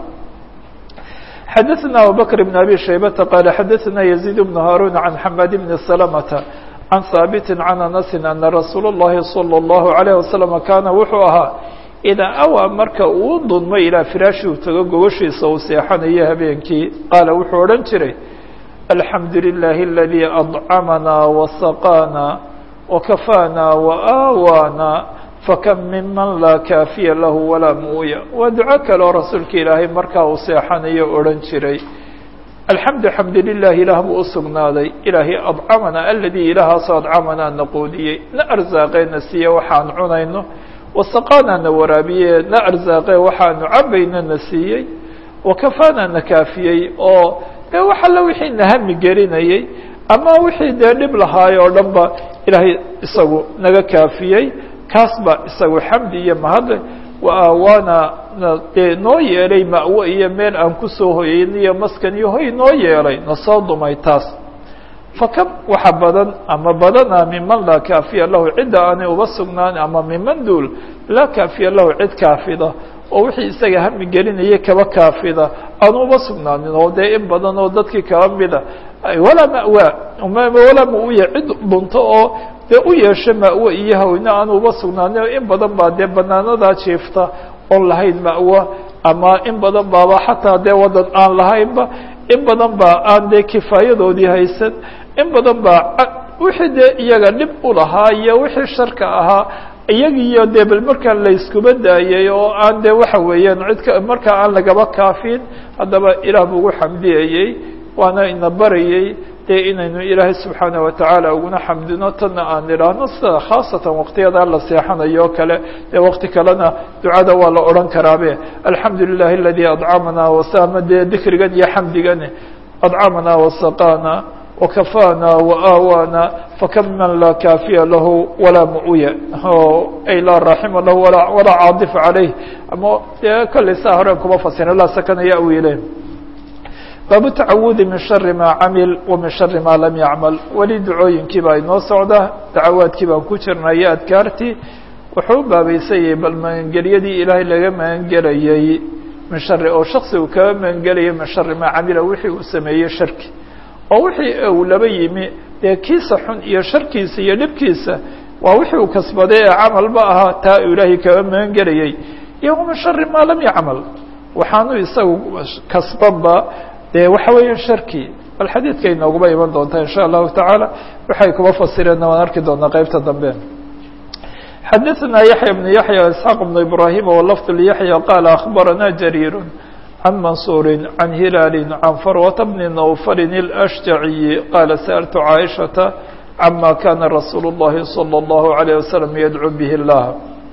xadaثna abubakr بn abi shaybata qaala xadaثna yaزيid bn haarun can xamad bni salamata can haabiti can anasi ana rasuul الlahi salى الlahu عalيه wasalam kaana wuxuu ahaa idaa awaa marka uu dunmo ilaa firaashi uu tago gogoshiisa uu seexanayo habeenkii qaala wuxuu odhan jiray alxamdu لilaahi اladii adcamanaa wasaqaanaa wakafaanaa waaawaana fakam miman laa kaafiya lahu walaa muuya waa duco kale oo rasuulka ilaahay markaa uu seexanayo odhan jiray alxamdu xamdu lilah ilaah buu usugnaaday ilaahay adcamana aladii ilaahaasoo adcamanaa na quudiyey na arsaaqeena siiye waxaan cunayno wasaqaanaa na waraabiye na arsaaqee waxaanu cabayno na siiyey wakafaanaa na kaafiyey oo dee wax alla wixii na hami gelinayey ama wixii dee dhib lahaay oo dhan ba ilaahay isagu naga kaafiyey kaas ba isagu xamdi iyo mahadle wa aawaana dee noo yeelay ma'wo iyo meel aan kusoo hoyeyn iyo maskan iyo hoy noo yeelay na soo dumay taas fakam waxa badan ama badana miman laa kaafiya lahu cidda aanay uba sugnaan ama miman duul laa kaafiya lahu cid kaafida oo wixii isaga hami gelinaya kaba kaafida aanu uba sugnaanin oo dee in badan oo dadkii kaba mida walaa ma'waa walaa mauya cid dhunto oo dee u yeesho ma'wo iyo hawne aanu uba sugnaanin in badan baa dee banaanadaa jiifta oon lahayn ma'wo ama in badan baaba xataa dee wadan aan lahaynba in badan baa aan dee kifaayadoodii haysan in badan baa wixii dee iyaga dhib u lahaa iyo wixii sharka ahaa iyagiiyo dee bal markaa layskuba daayay oo aan dee waxa weeyaan cidka markaa aan lagaba kaafin haddaba ilaah buu ugu xamdiyayey waana ina barayey dee inaynu ilaahay subxaanaه watacaala uguna xamdino tanna aan idhaahno sida khaasatan waqtiyadaa la seexanayo o kale dee waqti kalena ducada waa la odhan karaabe alxamdu lilahi aladi adcamana wasama dee dikrigan iyo xamdigan adcamana wasaqana وكفانا وآوانا فكم من لا كافي له ولا مؤوية أي لا رحم له ولا, ولا عاطف عليه أما كل ساهر كما فسر لا سكن يأوي إليه باب التعوذ من شر ما عمل ومن شر ما لم يعمل ولي دعوين كبا إنو سعودة دعوات كبا كترنا يا أذكارتي وحوب بابي سيء بل من قريدي إلهي لغا من قريي من شر أو شخص وكما من قريي من شر ما عمل وحي وسمي شركي oo wixii uu laba yimi dee kiisa xun iyo sharkiisa iyo dhibkiisa waa wixii uu kasbaday ee camalba ahaa taa uu ilaahay kaga magan gelayay iyo min shari maa lam yacmal waxaanu isagu kasbanba dee waxa weeya sharkii bal xadiidka inooguma iman doontaa insha allahu tacaala waxay kuma fasireenna waan arki doonaa qeybta dambe xadaثna yaحya بن yaحya isxaaq بن ibrahim wlfd lyaحya qaala akhbarana jariir عن منصور عن هلال عن فروة بن نوفل الأشجعي قال سألت عائشة عما كان رسول الله صلى الله عليه وسلم يدعو به الله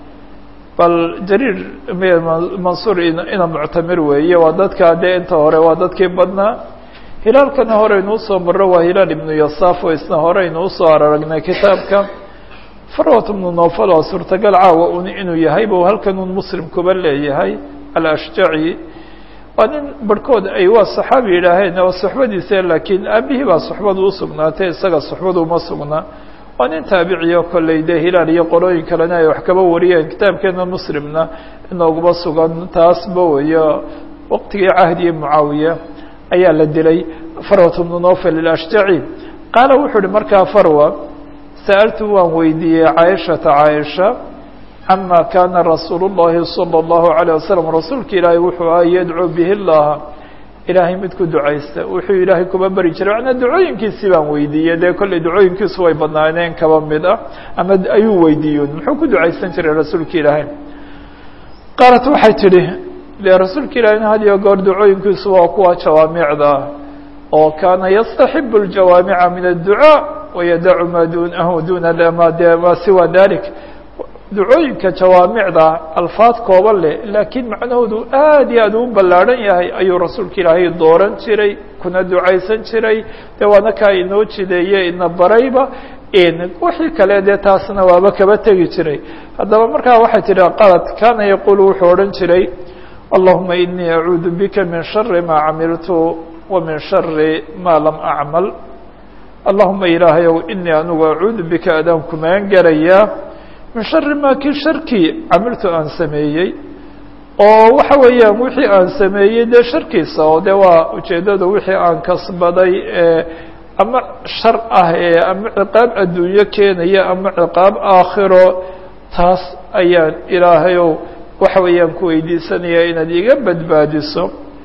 bal jariir mansuur ina muctamir weeye waa dadkaa dee inta hore waa dadkii badnaa hilaalkana horeynu usoo maro waa hilaal ibnu yasaaf oo isna horeynu usoo aragnay kitaabka farwat ibnu nofal oo suurtagal caawa un inuu yahay bu halkan un muslim kuba leeyahay alashjaci waa nin barhkood ay waa saxaabi yidhaaheen oo suxbadiisa laakiin aabihii baa suxbadu usugnaatay isaga suxbadu uma sugnaa waa nin taabiciyo kolley dee hilaal iyo qolooyin kalena ay wax kaba wariyeen kitaabkeena muslimna inooguma sugan taasba weyo waqtigii cahdiyi mucaawiya ayaa la dilay farwat bnu nofel ilashjaci qaala wuxuu uhi markaa farwa sa'altu waan weydiiyey caaishata caaisha cama kana rasuul الlahi salى الlahu عalيه wasalam rasuulka ilaahay wuxuu ah yadcuu bihi اllaha ilaahay mid ku ducaysta wuxuu ilaahay kuba beri jiray macnaa ducooyinkiisii baan weydiiyey dee kolley ducooyinkiisu way badnaaneen kaba mid ah ama ayuu weydiiyon muxuu ku ducaysan jiray rasuulka ilaahay qaalat waxay tidhi de rasuulka ilaahayna had iyo goor ducooyinkiisu waa kuwa jawaamicda oo kaana yastaxibu اljawaamica min الducاء wayadacu ma dunahu duna ma de ma siwa dalik ducooyinka jawaamicda alfaad kooban leh laakiin macnahoodu aad iyo aad u ballaadhan yahay ayuu rasuulka ilaahay dooran jiray kuna ducaysan jiray dee waana kaa inoo jideeye ina barayba wixii kale dee taasna waaba kaba tegi jiray haddaba markaa waxay tidhi qalad kaana yaquulu wuxuu odhan jiray allahuma inii acuudu bika min shari maa camiltu wa min shari maa lam acmal allahuma ilaahayow inii anigu acuudu bika adaan kumaan garayaa min shari maa kii sharkii camiltu aan sameeyey oo waxa weeyaan wixii aan sameeyey dee sharkiisa oo de waa ujeeddada wixii aan kasbaday ee ama shar ah ee ama ciqaab adduunyo keenaya ama ciqaab aakhiro taas ayaan ilaahayow waxa weeyaan ku weydiisanaya inaad iga badbaadiso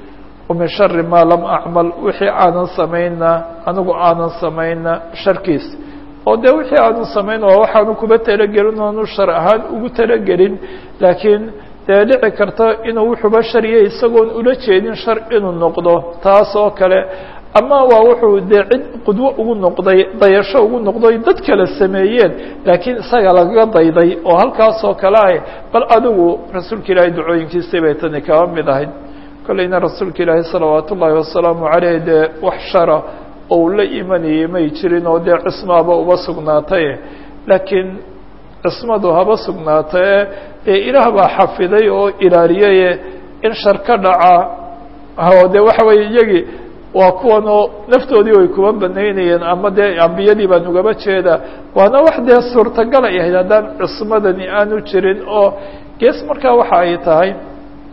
min shari maa lam acmal wixii aanan samayna anigu aanan samayna sharkiis oo de wixii aanu samayn waa waxaanu kuba talagelin oonu shar ahaan ugu talagelin laakiin dee dhici karta inuu wuxuuba shariya isagoon ula jeedin shar inuu noqdo taas oo kale ama waa wuxuu dee cid qudwo ugu noqday dayasho ugu noqday dad kale sameeyeen laakiin isaga lagaga dayday oo halkaas oo kale ah bal adigu rasuulka ilaahay ducooyinkiisii bay tani kaba mid ahayd kolleyna rasuulka ilaahay salawaat ullaahi wasalaamu caleyh dee wax shara oo uu la imanayay may jirin oo dee cismaaba uba sugnaatay laakiin cismadu haba sugnaatae dee ilaah baa xafiday oo ilaaliyaye in shar ka dhaca oo de waxa weeye iyagii waa kuwan oo naftoodii way kuba banaynayeen ama dee ambiyadii baan ugaba jeeda waana wax dee suurtagal ay ahayd haddaan cismadani aanu jirin oo gees markaa waxa ay tahay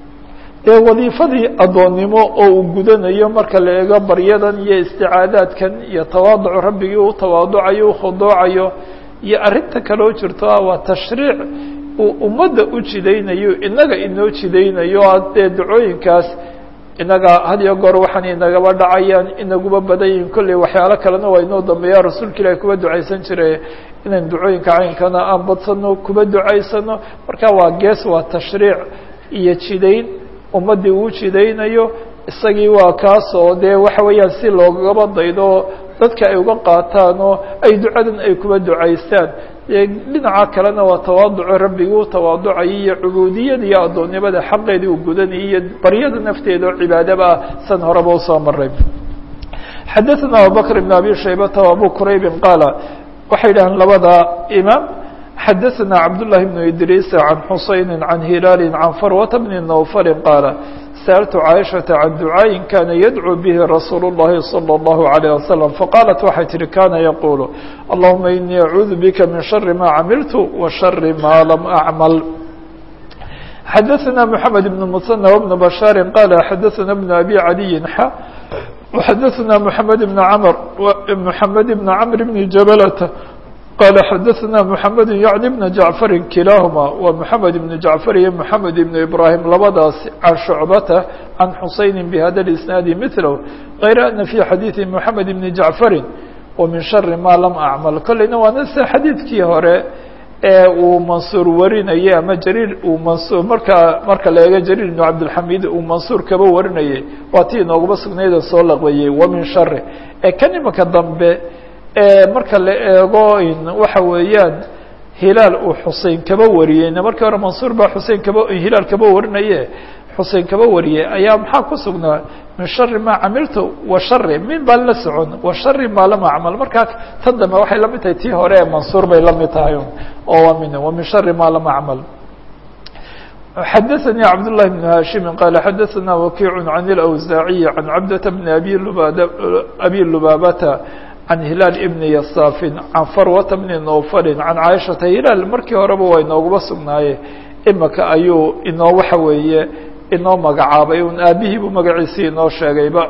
dee wadiifadii addoonnimo oo uu gudanayo marka la eego baryadan iyo isticaadaadkan iyo tawaaducu rabbigii u tawaaducayo u khudoocayo iyo arrinta kaloo jirto ah waa tashriic uu ummadda u jidaynayo inaga inoo jidaynayo dee dacooyinkaas inaga had iyo goor waxaan inagaba dhacayaan inaguba badan yihin kolley waxyaalo kalena waa inoo dambeeya rasuulka ilaahi kuba ducaysan jire inaan ducooyinka caynkana aan badsano kuba ducaysano marka waa gees waa tashriic iyo jidayn ummaddii uu jidaynayo isagii waa kaas oo dee waxa weeyaan si loogaba daydo dadka ay uga qaataan oo ay ducadan ay kuba ducaystaan dhinaca kalena waa tawaaduco rabbigii u tawaaducayay iyo cubuudiyada iyo addoonnimada xaqeedii uu gudanayay iyo baryada nafteeda oo cibaadaba ah san horeba usoo maray xadaثna abubakr بn abi shaybata abu quraybi qaala waxay dhahaan labada imaam xadaثna cabdالlahi بn idriis can xusayni can hilaali can farwata bni nawfali qaala sألت cائشhaةa عan duعاaءi kana yadcو bه rasuul الlahi صلى الlaه عليه وسلم faqاaلت waxay tihi kana yquل اللهuma iنii أعuudu bika min شhر ma camilت وشhر ma lam أعmل xadaثna محamed بن المثنى وبن بشhاaر qال xadaثna بن أbي عadي x وxadaثna محamed بن mr محamed بن cمر بن جبلة qال xadaثna محamed yعnي بن جaعفr kilaaهma wa محamed بن جaعفr iyo محamed بن إbrاhيم labadaas can شhucbata can xusayni bhada الإsناadi mثlh غayr أna fي xadiiثi محamed بن جaعفri وmin شhari ma lam أcmل kolleyna waana sida xadiidkii hore ee uu mansuur warinayay ama jariir uu mansur markaa marka la eego jariir بن cabdالxamid uu mansuur kaba warinayay waa tii inoogaba sugnayda soo laqbayey wamin shari ee kan imika dambe marka la eego waxa weeyaan hilaal uu xusein kaba wariyeyna markii hore mansuur baa xusein kaba hilaal kaba warinaye xusein kaba wariyey ayaa maxaa ku sugnaa min shari maa camiltu wa shari min baan la socon wa shari maa lam acmal markaa tan dambe waxay lamid tahay tii hore ee mansuur bay la mid tahay oo waa min wa min shari maa lam acmal xadaثnي cabd للhi بن hashimi qal xadaثna wakiic can اlأwsaaعiyi can cabdة bn abi lubad abi lubaabata can hilaal ibni yasaafin can farwata bni nowfalin can caaishata hilaal markii horeba waa inooguba sugnaaye imika ayuu inoo waxa weeye inoo magacaabay un aabihii buu magaciisii inoo sheegayba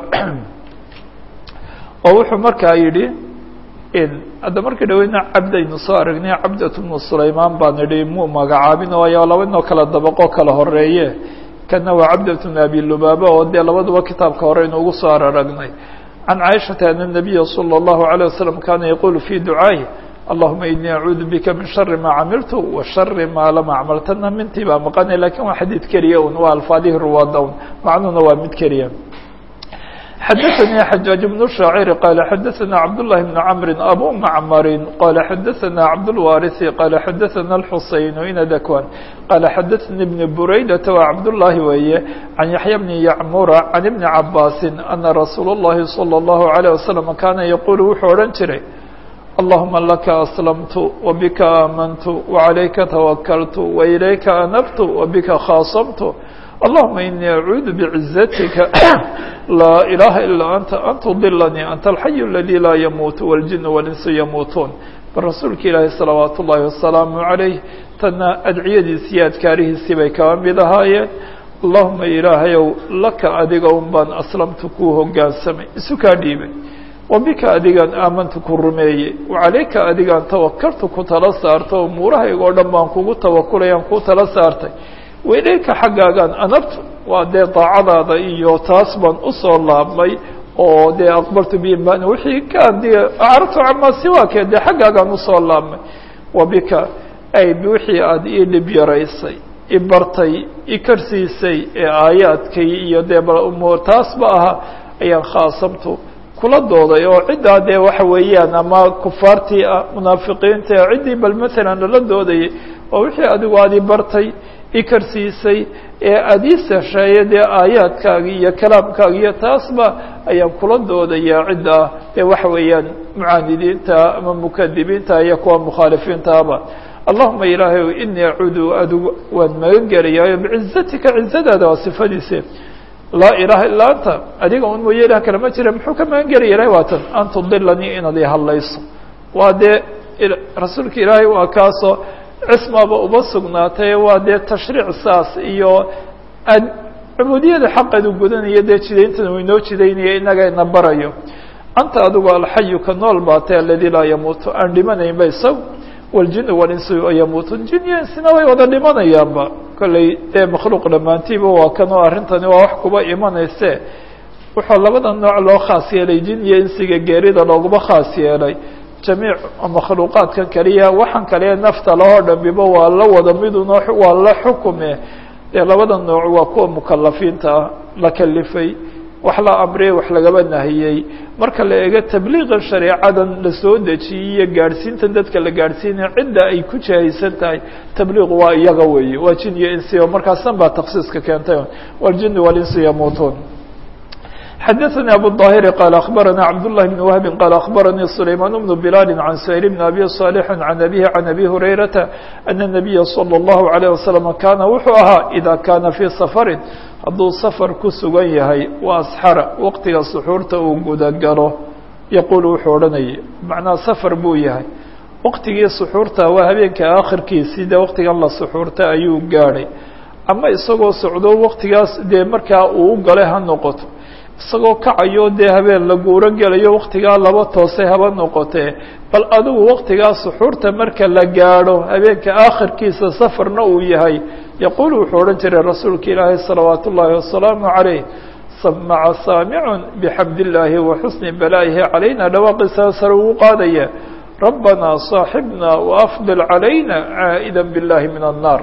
oo wuxuu markaa yidhi hadda markii dhaweyna cabdaynu soo aragnay cabdat bnu sulaymaan baan idhi muu magacaabin waayo laba inoo kala dabaqo kala horeeye kana waa cabdat bn abi lubaaba oo dee labaduba kitaabka hore inu ugu soo araragnay عن عائشة أن النبي صلى الله عليه وسلم كان يقول في دعائه اللهمa إني أعuudu bika min شhر ma camiلت وشhر ma lam أعmل tana mintii baa maqanay lakin waa xadيid keliya un waa alfaadihi ruwaada un macnuhuna waa mid keliya xadaثnي xajاaج بن الشhaacir qال xadaثna cabdاللahi بن cمr abu mcmr qال xadaثna cabdالوارث qال xadaثna الxuseyn ina dakwan qال xadaثnي بن buraydaة waa cabdاللahi weeye can yaحyى بن yacmura can iبni cabاsi أna rasuul الlahi صلى الlaه عليه وسلم kana yqul wuxuu odhan jiray اللهma laka أسلمت وbka آmنت وعalayka توkلت وإlayka أنبت وbka khاaصمت اللهمa إني أعuudu بعiزتka لا إلaهa إلا أنت أن تضلني أنت الحي الذي لا يموت والجن والإنس يموتون bal rasuulka ilaahi صلaوaaت الlahi وaسلاaم عaليه tana adciyadiisi adkaarihiisii bay kaba mid ahaayeen اللهuma ilaahayow laka adiga un baan aslamtu kuu hogaansamay isu kaa dhiibay wabika adigaan aamantu ku rumeeyey wacalayka adigaan tawakaltu ku tala saarta umuurahayga oo dhan baan kugu tawakulayaan kuu tala saartay wailayka xaggaagaan anabtu waa dee daacadaada iyo taas baan usoo laabmay oo dee aqbaltu biimaan wixii kaan dee acrabtu camaa siwaakee dee xaggaagaan usoo laabmay wabika ay wixii aada ii dhib yaraysay i bartay i karsiisay ee aayaadkay iyo dee bal umuur taasba ahaa ayaan khaasamtu kula dooday oo ciddaa dee waxa weeyaan ama kufaartii ah munaafiqiinta ciddii bal maalan lala doodayay oo wixii adigu aad i bartay i karsiisay ee aada ii sesheeye dee aayaadkaagi iyo kalaamkaagi iyo taasba ayaan kula doodayaa ciddaa dee waxa weeyaan mucaanidiinta ama mukadibiinta iyo kuwa mukhaalifiintaaba allahuma ilaahay inii acuudu adigu waan magan gelayaa bicizatika cizadaada waa sifadiise laa ilaaha ilaa anta adiga un mooye ilah kale ma jira muxuu ka magan gelaya ilahay waa tan an tudilanii inaad i hadlayso waa dee rasuulka ilaahay waa kaasoo cismaba uba sugnaatay waa dee tashriic saas iyo ad cubuudiyada xaqeedu gudanaya dee jidayntana uu inoo jidaynaya inaga ina barayo anta adigu alxayu ka nool baatay aladi laa yamuutu aan dhimanaynba isag waljinu walinsu yamuutun jin iyo insina way wada dhimanayaanba kolley dee makhluuq dhammaantiiba waa kan oo arrintani waa wax kuba imanayse wuxuu labada nooc loo khaas yeelay jin iyo insiga geerida looguma khaas yeelay jamiic makhluuqaadkan kaliya waxaan kaliya nafta lahoo dhambiba waa la wada midun waa la xukume dee labada nooc waa kuwa mukalafiinta ah la kalifay wax la amriyey wax lagaba nahiyey marka la eego tabliiqan shareecadan la soo dejiyey iyo gaadhsiintan dadka la gaadhsiinaya cidda ay ku jahaysan tahay tabliiqu waa iyaga weeye waa jin iyo insi oo markaasan baa taksiiska keentay waljini walinsi yamuutuun xadaثnي abu الظاhir qال أخbarana cabd للh بن وهb qال أخbarnي سlayman بن بlال عan سhيل بن أbي صالح عan أbيه عan أbي هurayرaةa أن النبya slى الlه عليه وسلم kana wuxuu ahaa إida kana fي sفri hadduu sfr ku sugan yahay وasxara waqtiga suxuurta uu gudagalo yaqul wuxuu odhanayay macnaa sfr buu yahay waqtigii suxuurta waa habeenka akhirkiisii de waqtigan la suxuurta ayuu gaadhay ama isagoo socdo waqtigaas dee markaa uu galay ha noqoto isagoo kacayo dee habeen la guuro gelayo waktigaa laba toosay haba noqotee bal adigu waktigaa suxuurta marka la gaadho habeenka aakhirkiisa safarna uu yahay yaquul wuxuu odhan jiray rasuulka ilaahi salawaat ullaahi wasalaamu calayh samaca saamicun bixamd illaahi wa xusni balaa'ihi calayna dhawaaqiisa sare ugu qaadaya rabbanaa saaxibna waafdil calayna caa'ida biاllahi min annaar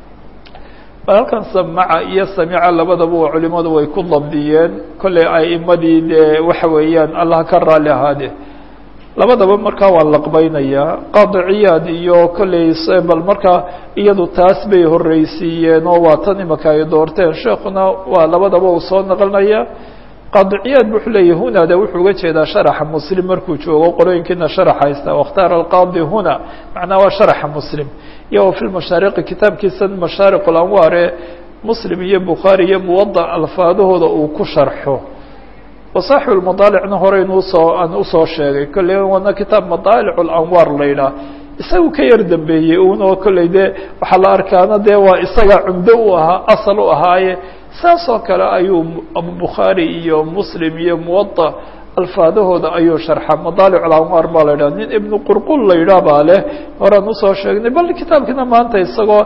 halkan samaca iyo samica labadaba waa culimadu way ku dabdiyeen kolley aimadii dee waxa weeyaan allah ka raali ahaade labadaba markaa waa laqbaynayaa qaadiciyaad iyo kolley bal markaa iyadu taas bay horreysiiyeen oo waa tan imaka ay doorteen sheekuna waa labadaba uu soo naqlinaya qaadiciyaad bu wuxuu leeyahy hunada wuxuu uga jeedaa sharaxa muslim markuu joogo qolooyinkiina sharax haysta wakhtaara alqaadi huna macnaa waa sharaxa muslim iyo fi lmashaariqi kitaabkiisa mashaariq alanwaar ee muslim iyo bukhaari iyo muwadac alfaadahooda uu ku sharxo wasaaxibu lmadaalicna horeynu usoo aan usoo sheegay kolley wana kitaab madaalic alanwaar la yidhaah isagu ka yar dambeeyey uno kolley dee waxaa la arkaana dee waa isaga cumdo u ahaa asal u ahaaye saas oo kale ayuu abubukhaari iyo muslim iyo muwadac alfaadahooda ayuu sharxa madaalic alanwaar baa la yidhah nin ibnu qurqul la yidhaah baa leh horaan usoo sheegnay bal kitaabkina maanta isagoo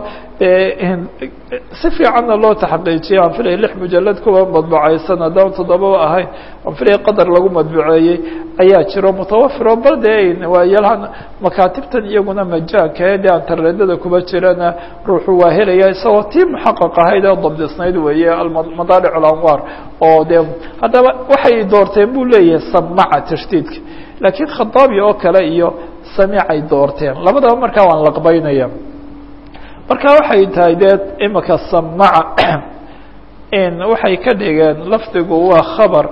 si fiicanna loo taxqiijiyay aan filaya lix mujalad kuwa madbacaysan haddaan toddobaba ahayn aan filaya qadar lagu madbuceeyey ayaa jiro mutawafiro bal dee waayalahan makaatibtan iyaguna majaanka ee dee antareedada kuba jirana ruuxu waa helaya isagoo tii muxaqaq ahayd ee dabdisnayd weeye madaalic alanwaar oo dee haddaba waxay doorteen buu leeyahay samaca tashdiidka laakiin khataabi oo kale iyo samicay doorteen labadaba markaa waan laqbaynaya marka waxay tahay dee imika samaca waxay ka dhigeen lafdigu waa khabar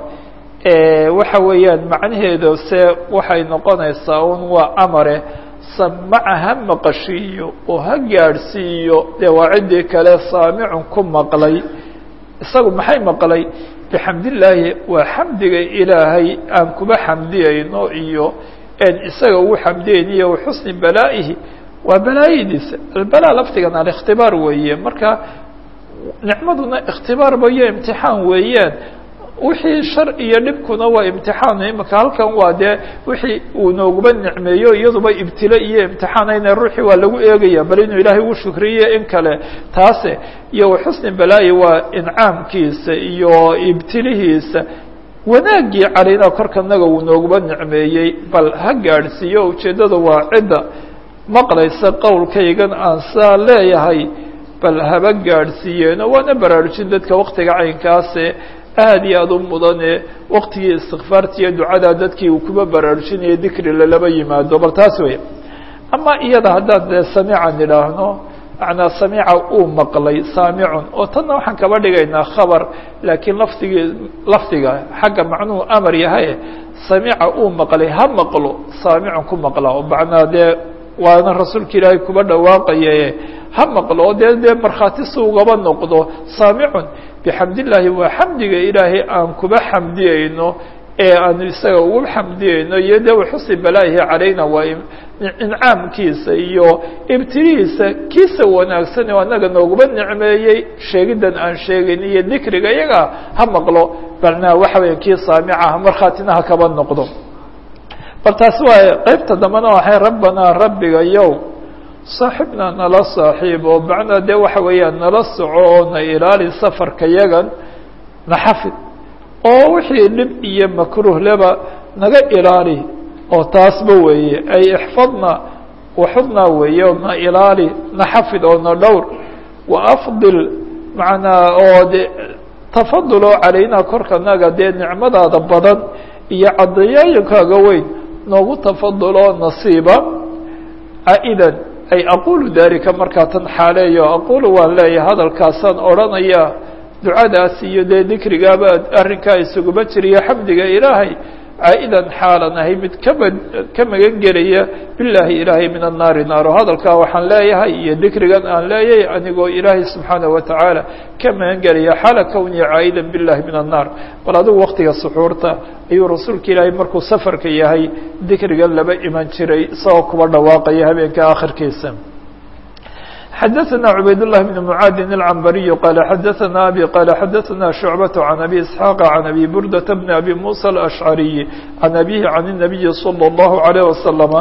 waxa weeyaan macnaheedu se waxay noqonaysaa un waa amare samaca ha maqashiiyo oo ha gaadhsiiyo dee waa ciddii kale saamicun ku maqlay isagu maxay maqlay bixamdillaahi waa xamdiga ilaahay aan kuba xamdiyayno iyo en isaga ugu xamdiyayniyo waxusni balaa'ihi waa balaayadiisa albala laftigan alikhtibaar weeye marka nicmaduna ikhtibaarba iyo imtixaan weeyaan wixii shar iyo dhibkuna waa imtixaan imika halkan waa dee wixii uu nooguba nicmeeyo iyaduba ibtilo iyo imtixaanayna ruuxii waa lagu eegaya bal inuu ilaahay ugu shukriyo in kale taase iyo waxusni balaayi waa incaamkiisa iyo ibtilihiisa wanaaggii calayna korkanaga uu nooguba nicmeeyey bal ha gaadhsiiyo ujeeddada waa cidda maqlaysa qowlkaygan aan saa leeyahay bal haba gaadhsiiyeeno waana baraarujin dadka waktiga caynkaase aad iyo aad u mudane waktigii istikfaarta iyo ducadaa dadkii uu kuba baraarujinayo dikri lalaba yimaado bal taas weya ama iyada haddaan dee samiican idhaahno macnaa samiica uu maqlay saamicun oo tanna waxaan kaba dhigaynaa khabar laakiin lafdigii lafdiga xagga macnuhu amar yahay samiica uu maqlay ha maqlo saamicun ku maqla oo macnaa dee waana rasuulka ilaahay kuba dhawaaqaye ha maqlo oo dee dee markhaati si ugaba noqdo saamicun bixamdillaahi waa xamdiga ilaahay aan kuba xamdiyayno ee aanu isaga ugu xamdiyeyno iyo de waxusi balaahi calayna waa incaamkiisa iyo ibtilihiisa kiisa wanaagsan oo anaga nooguma nicmeeyey sheegidan aan sheegayn iyo dikriga iyaga ha maqlo balna waxa weya kii saamicaha markhaatina ha kaba noqdo bal taasi waa qeybta dambena waxay rabbanaa rabbiga yow saaxibna nala saaxiib oo macnaa dee waxa weeyaan nala soco oo na ilaali safarka yagan na xafid oo wixii dhib iyo makruh leba naga ilaali oo taasba weeye ay ixfadna waxudnaa weeye oo na ilaali na xafid oo na dhowr wa afdil macnaa oo de tafadul oo calaynaa korkanaga dee nicmadaada badan iyo cadayaayinkaaga weyn noogu tafaduloo nasiiba caa'idan ay aqulu dalika markaa tan xaaleeyo aqulu waan leeyahay hadalkaasaan odhanaya ducadaas iyo dee dikrigaaba arrinkaa isuguma jiriyo xamdiga ilaahay caa'idan xaalan ahay mid kama ka magan gelaya bilaahi ilaahay min annaari naaro hadalkaa waxaan leeyahay iyo dikrigan aan leeyahay anigoo ilaahay subxaanaه watacaala ka magan gelaya xaala kowniya caa'idan bilahi min annaar bal adigu waktiga suxuurta ayuu rasuulka ilaahay markuu safarka yahay dikrigan laba iman jiray isagoo kuba dhawaaqaya habeenka akhirkiisa xadaثna cubayd الlah بn mعaadin الcmbariy qala xadaثna abi qala xadaثna شhucbaة عan abi isxaaq عan abi burdaةa bn abi muسى الأشcariي عan abihi عan النabiyi slى الlahu عalيه waslama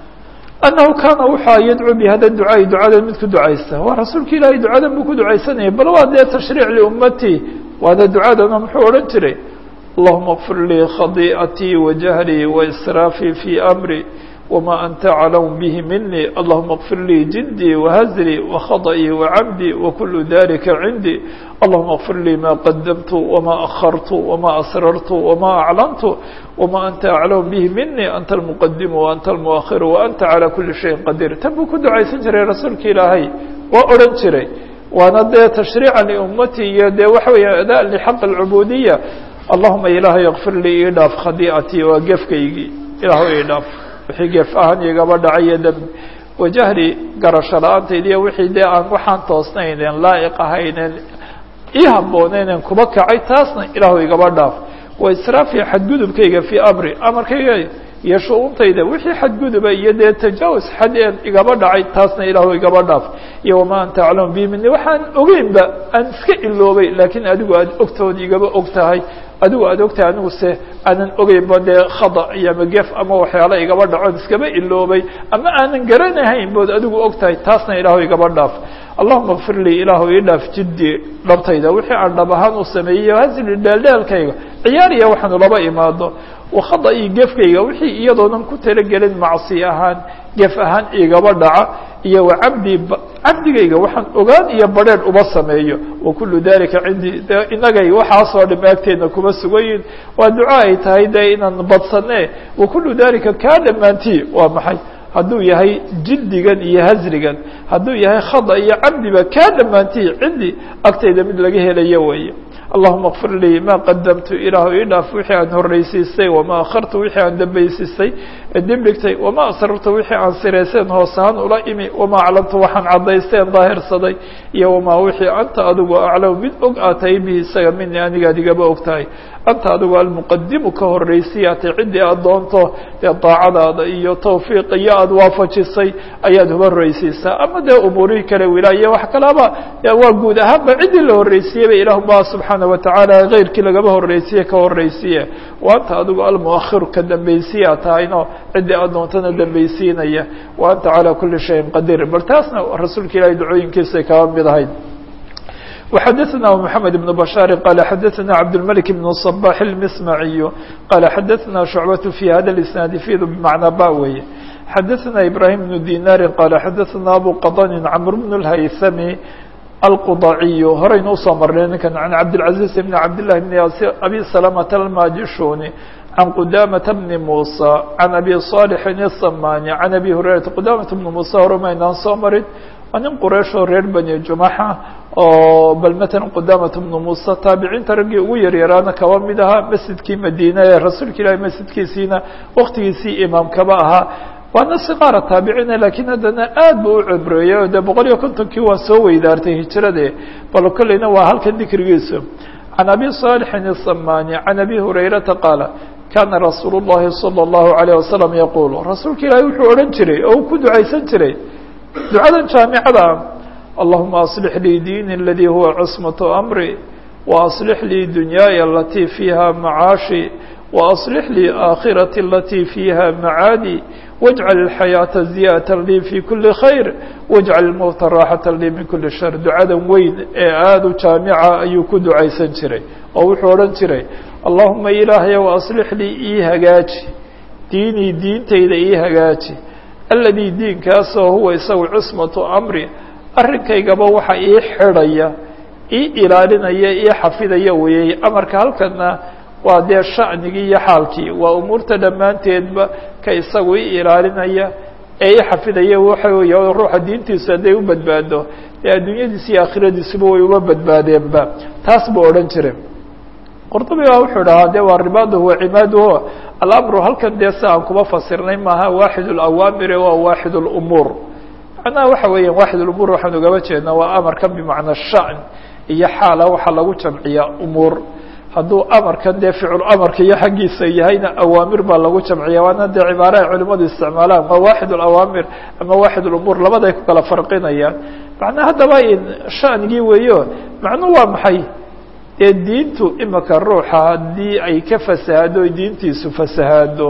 anahu kaana wuxua yadcuu bihada ducaaءi ducada mid ku ducaysta waa rasuulka ilaahay ducadan buu ku ducaysanayay bal waa dee tashriic liummatii waana ducadana muxuu odhan jiray allahuma اغfir lii khadiiئatي وjahlii وإsraafii fي أmri وma أnta aclamu bه minي allahuma اغfir lii jidii وhزlii وkhaطئii وcamdii وkul dalika cindii allahuma اغfir lii ma qadamtu وma أخartu وma asrartu وma aclantu وma anta aclamu bه minي anta الmqdim وanta الmؤkhir وanta عalى kuli شhayءi qadiir tan buu ku ducaysan jiray rasuulka ilaahay waa odhan jiray waana dee tashriica liummati iyo dee waxa weya ada lxaq الcubudiya allahuma ilaahay اغfir lii ii dhaaf khadiicatii waa gefkaygii ilaah ii dhaaf wixii geef ahaan igaba dhacayo dembi wajahli garasho la-aantayda iyo wixii dee aan waxaan toosnaynen laa'iq ahaynen ii haboonaynen kuba kacay taasna ilaahu igaba dhaaf wa israafi xadgudubkayga fii amri amarkayga iyo shu-uuntayda wixii xadguduba iyo dee tajaawus xadeen igaba dhacay taasna ilaahu igaba dhaaf iyo wamaa anta aclamu bi mini waxaan ogeynba aan iska iloobay laakiin adigu aada ogtood igaba og tahay adigu aada ogtahay anigu se aanan ogeynba dee khada iyo ama gef ama waxyaala igaba dhacoon iskaba iloobay ama aanan garanahayn bood adigu og tahay taasna ilaahu igaba dhaaf allahuma kfir lii ilaahu ii dhaaf jiddi dhabtayda wixii aan dhab ahaan u sameeyey hasli dheeldheelkayga ciyaariya waxaanu laba imaado wakhada iyo gefkayga wixii iyadoonan ku talagelin macsi ahaan gef ahaan igaba dhaca iyo wacabdi cabdigayga waxaan ogaan iyo badrheer uba sameeyo wakulu dalika cindii de inagay waxaasoo dhim agteedna kuma sugayin waa duco ay tahay dee inaan badsane wakulu dalika kaa dhammaantii waa maxay hadduu yahay jildigan iyo hasrigan hadduu yahay khada iyo cabdiba kaa dhammaantii cindi agtayda mid laga helayo weeye allahuma kfir lii ma qadamtu ilaahu ii dhaaf wixii aan horreysiisay wama akhartu wixii aan dambaysiisay dibdhigtay wama asrartu wixii aan sirayseen hoos ahaan ula imi wama aclamtu waxaan caddaysteen daahirsaday iyo wamaa wixii anta adigu aclamu mid og aad tahay bihi isaga mini anigaad igaba og tahay anta adigu almuqadimu ka horreysiyaatay ciddii aad doonto dee daacadaada iyo tawfiiq iyo aada waafajisay ayaad uba horreysiisaa ama dee umuurihii kale wilaaye wax kalaba waa guud ahaanba ciddii la horreysiiyeyba ilah ba subxaana watacaala keyrkii lagaba horreysiye ka horreysiye wa anta adigu almuakhiru ka dambaysiyaa tahayno ciddii aad doontana dambaysiinaya wa anta calaa kuli shayin qadiir bal taasna rasuulka ilahay ducooyinkiisay kaba mid ahayd وxadثna محamed بن بشhاaر qال xadثna cبدالملك بن الصباح المسمعي qال xadثna شhuعبة في hada الاسناaد فيd بمعنى ba weye xadثna إبراهيم بن ديناr qال xadثna أbو qضن cمر بن الhyثمي الqضعي horaynu usoo marnay ninkan عن cبدالعزيز بن cبدالله بن أbي سلمة الماجشوني عن قدامة بن موسى عن أbي صالح الصmاني عن أbي هريرة قدامة بن موسى hormaynaan soo marin waa nin qurayshoo reer bani jumaxa oo bal matalan qudaamata bnu muuse taabiciinta raggii ugu yaryaraana kaba mid ahaa masjidkii madiina ee rasuulka ilaahi masjidkiisiina waktigiisii imaamkaba ahaa waana siqaara taabiciina lakiin haddana aad bu u cibreeyey o dee boqol iyo kontonkii waa soo weydaartay hijrade bal kolleyna waa halkan dikrigiisu can abi صaalixin الsamani can abi hurayrata qaala kaana rasuulu الlahi salى الlahu عalيه wasalam yaquul rasuulka ilaahay wuxuu odhan jiray oo uu ku ducaysan jiray ducadan jaamicada ah allahuma aصlix lii diini اladii huwa cusmaة amri وأصلح لي دنياي التي فيها معاشي وأصلح لي آخرتي التي فيها معادي واجعل الحياة زيادة لي في كل خير واجعل الموت راحة لي من كل شر duعada weyn ee aada u jaamica ayuu ku ducaysan jiray oo wuxuu odhan jiray اللaهuma ilaahay وأصلح lii ii hagaaji diinii diintayda ii hagaaji الذي diinkaasoo huwa isagu cصmaة أmri arrinkaygaba waxa ii xidhaya ii ilaalinaya ii xafidaya weeyey amarka halkana waa dee sha'nigii iyo xaalkii waa umuurta dhammaanteedba ka isagu i ilaalinaya ee i xafidaya waxa weeye ruuxa diintiisu hadday u badbaado dee adduunyadiisi iyo aakhiradiisuba way uma badbaadeenba taas buu odhan jiray qurdubi baa wuxuu dhahaa de waa ribaaduhu wa cimaaduhu alamru halkan dee si aan kuma fasirnay maaha waaxid اlawaamire waa waaxid اlumuur macnaha waxa weeyaan waaxid اlumuur waxaan ugaba jeednaa waa amarkan bimacna sha'n iyo xaala waxaa lagu jamciyaa umuur hadduu amarkan dee ficul amarka iyo xaggiisa yahayna awaamir baa lagu jamciya waana dee cibaara ay culimadu isticmaalaan waa waaxid اlawaamir ama waaxid اlumuur labaday ku kala farqinayaan macnaa haddaba in sha'nigii weeyo macnuhu waa maxay dee diintu imika ruuxa haddii ay ka fasahaado diintiisu fasahaado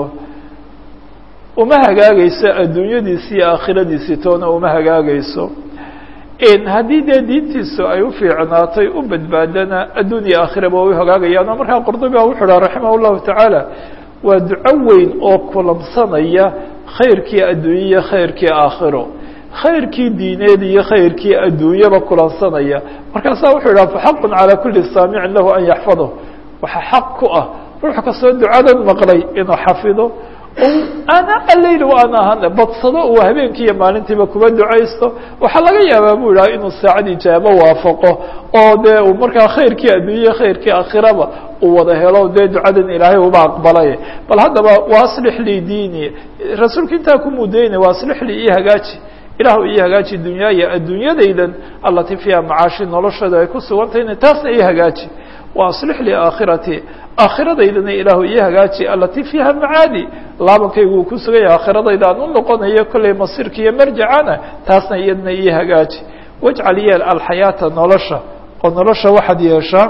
uma hagaagayso adduunyadiisi iyo aakhiradiisi toona uma hagaagayso haddii dee diintiisu ay u fiicnaatay u badbaadana adduun iyo aakhiraba way hagaagayaan oo markaa qurdubi wuxuu dhaha raximah اllahu tacaala waa duco weyn oo kulamsanaya khayrkii adduunye iyo khayrkii aakhiro khayrkii diineed iyo khayrkii adduunyaba kulansanaya markaasaa wuxuu idhaha faxaqun calaa kuli saamicin lahu an yaxfado waxa xaq ku ah ruux kastoo ducadan maqlay inuu xafido ana aleyl ana ahan badsado uu habeenkii iyo maalintiiba kuba ducaysto waxaa laga yaabaa bu idhaha inuu saacad ijaabo waafaqo oo dee uu markaa khayrkii adduunya khayrkii aakhiraba uu wada helo dee ducadan ilaahay uba aqbalay bal haddaba waaslix lii diini rasuulka intaa ku mudaynay waaslix lii ii hagaaji ilahu ii hagaaji dunyaaya adduunyadaydan allatii fiiha macaashi noloshada ay ku sugantahayna taasna ii hagaaji waaslix lii aakhiratii aakhiradaydana ilaahu ii hagaaji alatii fiiha macaadi laabankaygu uu ku sugan yahay aakhiradayda aan u noqonayo kollay masiirka iyo marjacana taasna iyadna ii hagaaji wajcal yeel alxayaata nolosha oo nolosha waxaad yeeshaa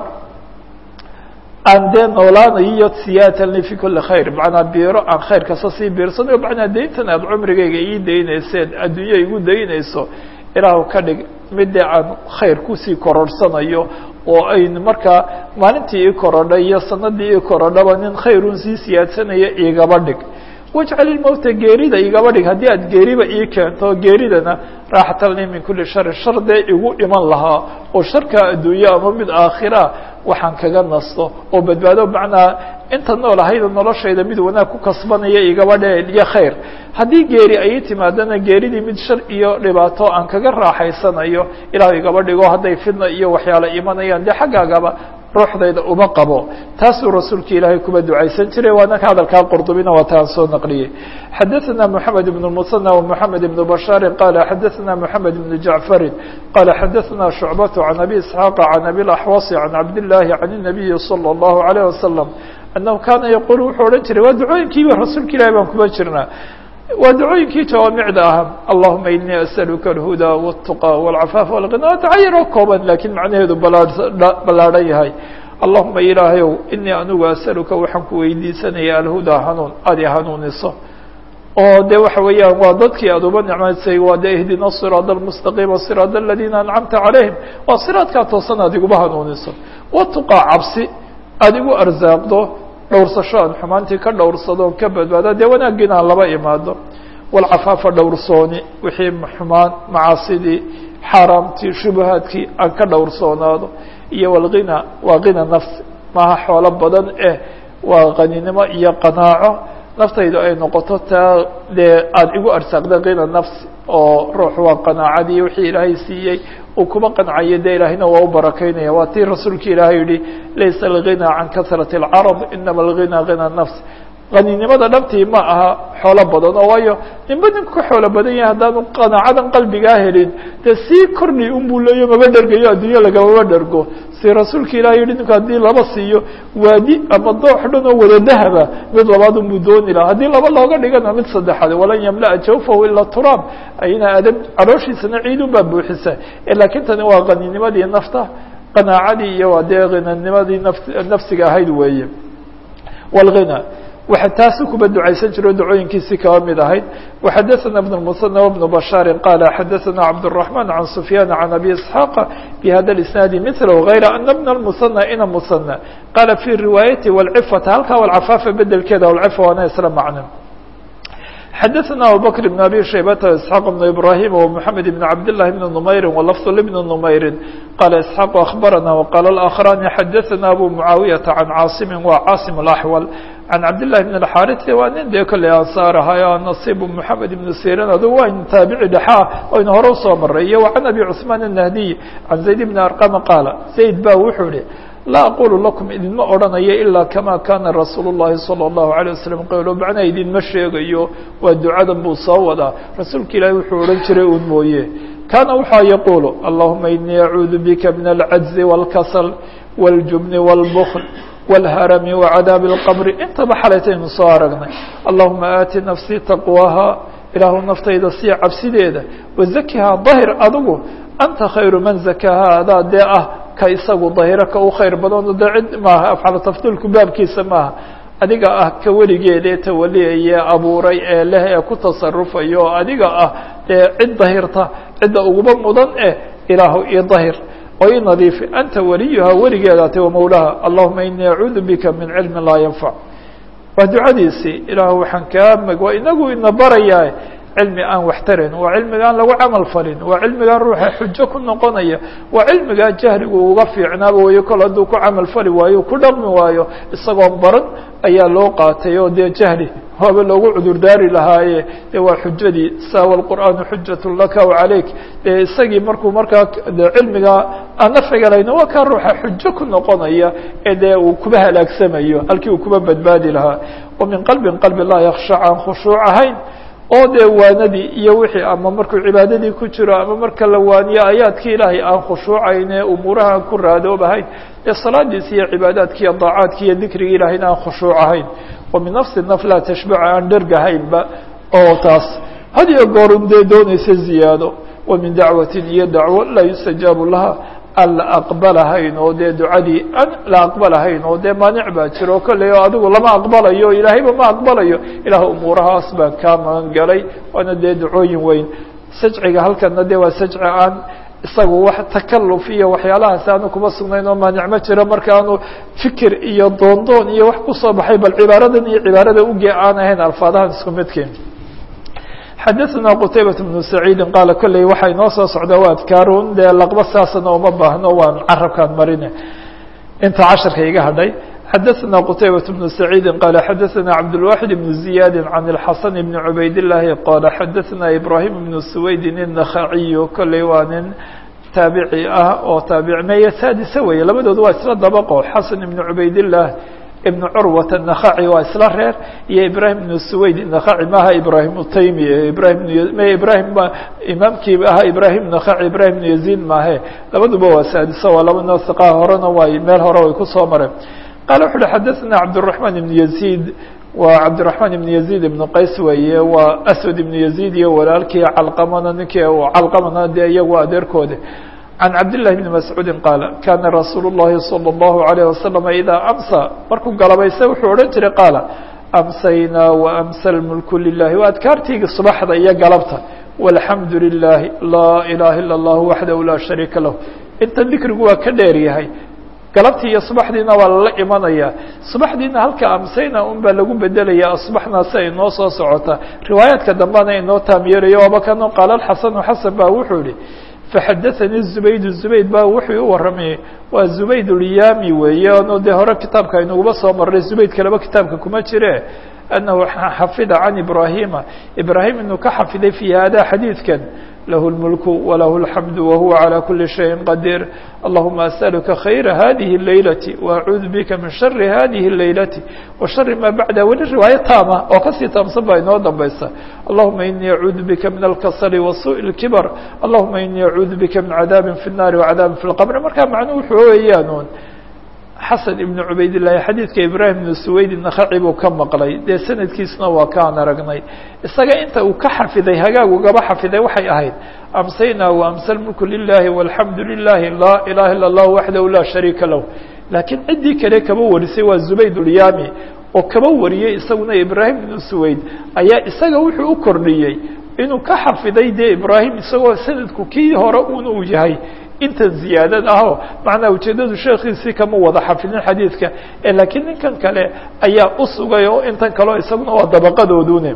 aan dee noolaanayo siyaatan li fi kuli khayr macnaa biiro aan khayr kasta sii biirsanayo macnaa dayntan aad cumrigayga ii daynayseen adduunya igu daynayso ilaahu ka dhig midde aan khayr kusii kororsanayo oo ayn markaa maalintii ii korodhay iyo sanadii ii korodhaba nin khayrun sii siyaadsanaya igaba dhig wajcal ilmowta geerida igaba dhig haddii aad geeriba ii keento geeridana raaxatan li min kuli shari shar dee igu iman lahaa oo sharkaa adduunye ama mid aakhira waxaan kaga nasto oo badbaado macnaa inta nool ahayda noloshayda mid wanaag ku kasbanaya igaba dhe iyo khayr haddii geeri ay timaadana geeridii mid shar iyo dhibaato aan kaga raaxaysanayo ilahu igaba dhigo hadday fidna iyo waxyaala imanayaan dee xaggaagaba ruuxdayda uma qabo taasuu rasuulka ilaahay kuba ducaysan jiray waana ka hadalkaa qurdubina waa taan soo naqliyey xadaثna mحamed بن المثنى ومحamed بن بشhاr qala xadaثna mحamed بن جaعفari qala xadaثna شhuعbaة عan أbي isحاaq عan أbي الأxوaص عan cabdاللahi عan النabiyi slى الlaهu عalيه وasلم أنه kaana yqul wuxuu odhan jiray waa ducooyinkiiba rasuulka ilahi baan kuba jirnaa waa ducooyinkii jawaamicda ahaa allahuma inii asأaluka الhudى والتuqى والcafاaf والغinى waa tacayaroo kooban lakiin macnaheedu ballaadhan yahay allahuma ilaahayow inii anigu asأaluka waxaan ku weydiisanaya alhudaa hanuun aad i hanuuniso oo de waxa weeyaan waa dadkii aad uba nicmaysay waa de ihdina الصiraaط الmustaqiima صiraaط اladina ancamta calayhim waa siraadkaa toosan aad iguba hanuuniso watuqaa cabsi aada igu arsaaqdo dhowrsasho aan xumaantii ka dhowrsadoon ka badbaada dee wanaaggiina aan laba imaado walcafaafa dhowrsooni wixii xumaan macaasidii xaaraamtii shubahaadkii aan ka dhowrsoonaado iyo walghina waaghina nafsi maaha xoolo badan eh waa qaninimo iyo qanaaco naftaydu ay noqoto taa dee aada igu arsaaqdaghina nafsi oo ruux waa qanaacadii wixii ilaahay siiyey uu kuma qancayo dee ilaahayna waa u barakaynaya waa tii rasuulka ilaahay yihi laysa alghina can kasrati اlcarab inama alghinaghina nafs qaninimada dhabtii ma aha xoolo badan oo waayo ninba ninku ka xoolo badan yahay haddaanu qanaacadan qalbigaa helin dee sii kordhi unbuu leeyo maba dhergayo adduunyo lagamaba dhergo si rasuulka ilaah yihi ninku haddii laba siiyo waadi ama doox dhan oo wada dahaba mid labaad unbuu dooni laha haddii laba looga dhigana mid saddexaad walan yamla'a jawfahu ilaa turaab ayna adab calooshiisana ciidun baa buuxisa laakiin tani waa qaninimadii nafta qanaacadii iyo waa dee hinanimadii naf nafsiga ahayd weeye wاlghina waxa taasu kuba ducaysan jiro ducooyinkiisii kaba mid ahayd وxadaثna بن المثنى وبن بشhاaر qال xadaثna cبدالرحمن عن سفyان عن أbي إسحاq بhda الإسناaد مثله غayr أن بن المثنى ina مثنى qال في رiواaيaتi والcفة halkaa والcفاafa bedelkeeda والcفة waana isla macno xadaثna abubكر بن abي شhaybة وإسحاq بن إبراهيم ومحamed بن cabd للhi بن نmayri ولفظ لبن نmayri qال إسحاq أخبرna وqال الآخران xadaثna أbو معاaوية عن cاaصم wa cاaصم الأحول عن cabd للhi بن الxاrث waa nin dee kolley ansaar ahayo نصيب محamed بن sirin adu waa in taabici dhexaa oynu hore usoo maray iyo وعن أbي cثمان النهدي عن زaيد بن أرقم qاaل زayd ba wuxuu ihi laa aqulu lakum idinma odhanayo ilaa kama kana rasuul الlahi salى الlahu عalيه waslم qowlo macnaa idinma sheegayo waa ducadan buu soo wadaa rasuulka ilaahi wuxuu odhan jiray un mooye kana waxaa yaqulu allahuma inii acuudu bika min alcajzi wاlkasl wاljubni wاlbkl wاlharami wacadaabi اlqbri intaba xalaytaynu soo aragnay allahuma aati nafsii taqwaha ilaahu naftayda sii cabsideeda wazakihaa dahir adigu anta khayru man zakahaa adaa dee ah ka isagu dahiro ka u khayr badano dee cid maaha afcalu tafdiilku baabkiisa maaha adiga ah ka weligeeda ee tawaliyaya abuuray ee leh ee ku tasarufayo oo adiga ah dee cid dahirta cidda uguba mudan eh ilaahu io dahir oo i nadiifi anta waliyuhaa weligeedaate wa mawlaha allahuma inii acuudu bika min cilmin laa yanfac waa ducadiisii ilaahu waxaan kaa mag waa inagu ina barayaa cilmi aan wax tarayn waa cilmigaan lagu camal falin waa cilmigaan ruuxa xujo ku noqonaya waa cilmigaa jahligu uga fiicnaaba wayo kol hadduu ku camal fali waayo ku dhaqmi waayo isagoon baran ayaa loo qaatay oo dee jahli waaba loogu cudurdaari lahaaye de waa xujadii saawa alqur'aanu xujat laka wacalayk dee isagii markuu markaa de cilmigaa aan nafciga lahayna waa kaa ruuxa xujo ku noqonaya ee dee uu kuba halaagsamayo halkii uu kuba badbaadi lahaa wa min qalbin qalbi laa yakshac aan khushuuc ahayn oo dee waanadii iyo wixii ama markuu cibaadadii ku jiro ama marka la waaniyo ayaadkii ilaahay aan khushuucayn ee umuuraha aan ku raadoobahayn ee salaadiisi iyo cibaadaadki iyo daacaadki iyo dikrigi ilahayna aan khushuuc ahayn wa min nafsi naf laa tashbacu aan dhergahaynba oo taas had iyo goorun dee doonaysa ziyaado wa min dacwatin iyo dacwo laa yustajaabu laha aan la aqbalahayn oo dee ducadii aan la aqbalahayn oo dee maanic baa jiro kolley oo adigu lama aqbalayo ilaahayba ma aqbalayo ilaah umuurahaas baan kaa magan galay waana dee ducooyin weyn sajciga halkana dee waa sajci aan isagu wax takaluf iyo waxyaalahaas aanu kuma sugnayn oo maanic ma jiro markaanu fikir iyo doondoon iyo wax kusoo baxay bal cibaaradan iyo cibaarada uge aan ahayn alfaadahan isku midkiin xadaثna qtaybaة بن سacيidi qaala kolley waxay noo soo socdaa waa adkaarun dee laqba saasana uma baahno waan carabkaan marine inta casharka iga hadhay xadaثna qtaybaة بن سacيidi qaala xadaثna cabdالواxid بن زiyaadi عan الxasan بn cubayd الlahi qaala xadaثna ibrahim بn سwaydin النakhaciyu kolley waa nin taabici ah oo taabic meye saadisa weeye labadooda waa isla dabaqo xasan ibn cubayd الlah ibn curwat النakhaci waa isla reer iyo ibrahim ibn suwayd النakhaci maaha ibrahim utaymi ibrahim m ibrahim imaamkii ahaa ibrahim nakhaci ibrahim ibn yaziid maahe labaduba waa saadisa waa laba noo hiqa horena way meel hore way kusoo mareen qaala wuxu uhi xadaثna cabdالرaحman ibn yaziid waa cabdالرaحman ibn yaziid ibn qays weeye waa aswad ibn yaziid iyo walaalkii calqamana ninkii calqamana dee iyagu adeerkoode عن cabd للhi بن مسعوudi qاaل kana rasuul الlahi صلى الlaه عليه وasلم إdaa أmsى markuu galabayse wuxuu odhan jiray qaala أmsaynaa وأmsى الmulk للahi waa adkaartiigi subaxda iyo galabta والحamdu للahi laa ilaha ilا الlah waxdahu laa شharيika lah inta dikrigu waa ka dheer yahay galabtii iyo subaxdiina waa lala imanaya subaxdiina halka amsayna un baa lagu bedelaya asbaxna si ay noo soo socota riwaayaadka dambena inoo taamyeelayo waaba kano qaala xasanu xasan ba wuxuu yihi faxadaثanii zubayd zubayd ba wuxuu u warramayey waa zubayd ulyami weeye ano dee hore kitaabka aynuguba soo maray zubayd kaleba kitaabka kuma jire annahu xafida can ibrahima ibrahim inuu ka xafiday fi hada xadiidkan له الملك وله الحمد وهو على كل شيء قدير اللهم أسألك خير هذه الليلة وأعوذ بك من شر هذه الليلة وشر ما بعدها وللرواية تامة وكسي تامصبا إنه ضبيسا اللهم إني أعوذ بك من الكسل وسوء الكبر اللهم إني أعوذ بك من عذاب في النار وعذاب في القبر مركا معنوه حويانون xasan ibnu cubaydillaahi xadiidka ibraahim ibnu suwayd nakhaci buu ka maqlay dee sanadkiisuna waa kaan aragnay isaga inta uu ka xafiday hagaag ugaba xafiday waxay ahayd amsaynaa waamsa lmulku lilahi walxamdu lilahi laa ilaha illa allah waxdahu laa shariika lah laakiin ciddii kale kaba warisay waa zubayd ulyaami oo kaba wariyey isaguna ibraahim ibnu suwayd ayaa isaga wuxuu u kordhiyey inuu ka xafiday dee ibraahim isagoo sanadku kii hore un uu yahay intan ziyaadad ahoo macnaa ujeeddadu sheekhiisii kama wada xafidin xadiidka laakiin ninkan kale ayaa u sugay oo intan kaleo isaguna waa dabaqadoodune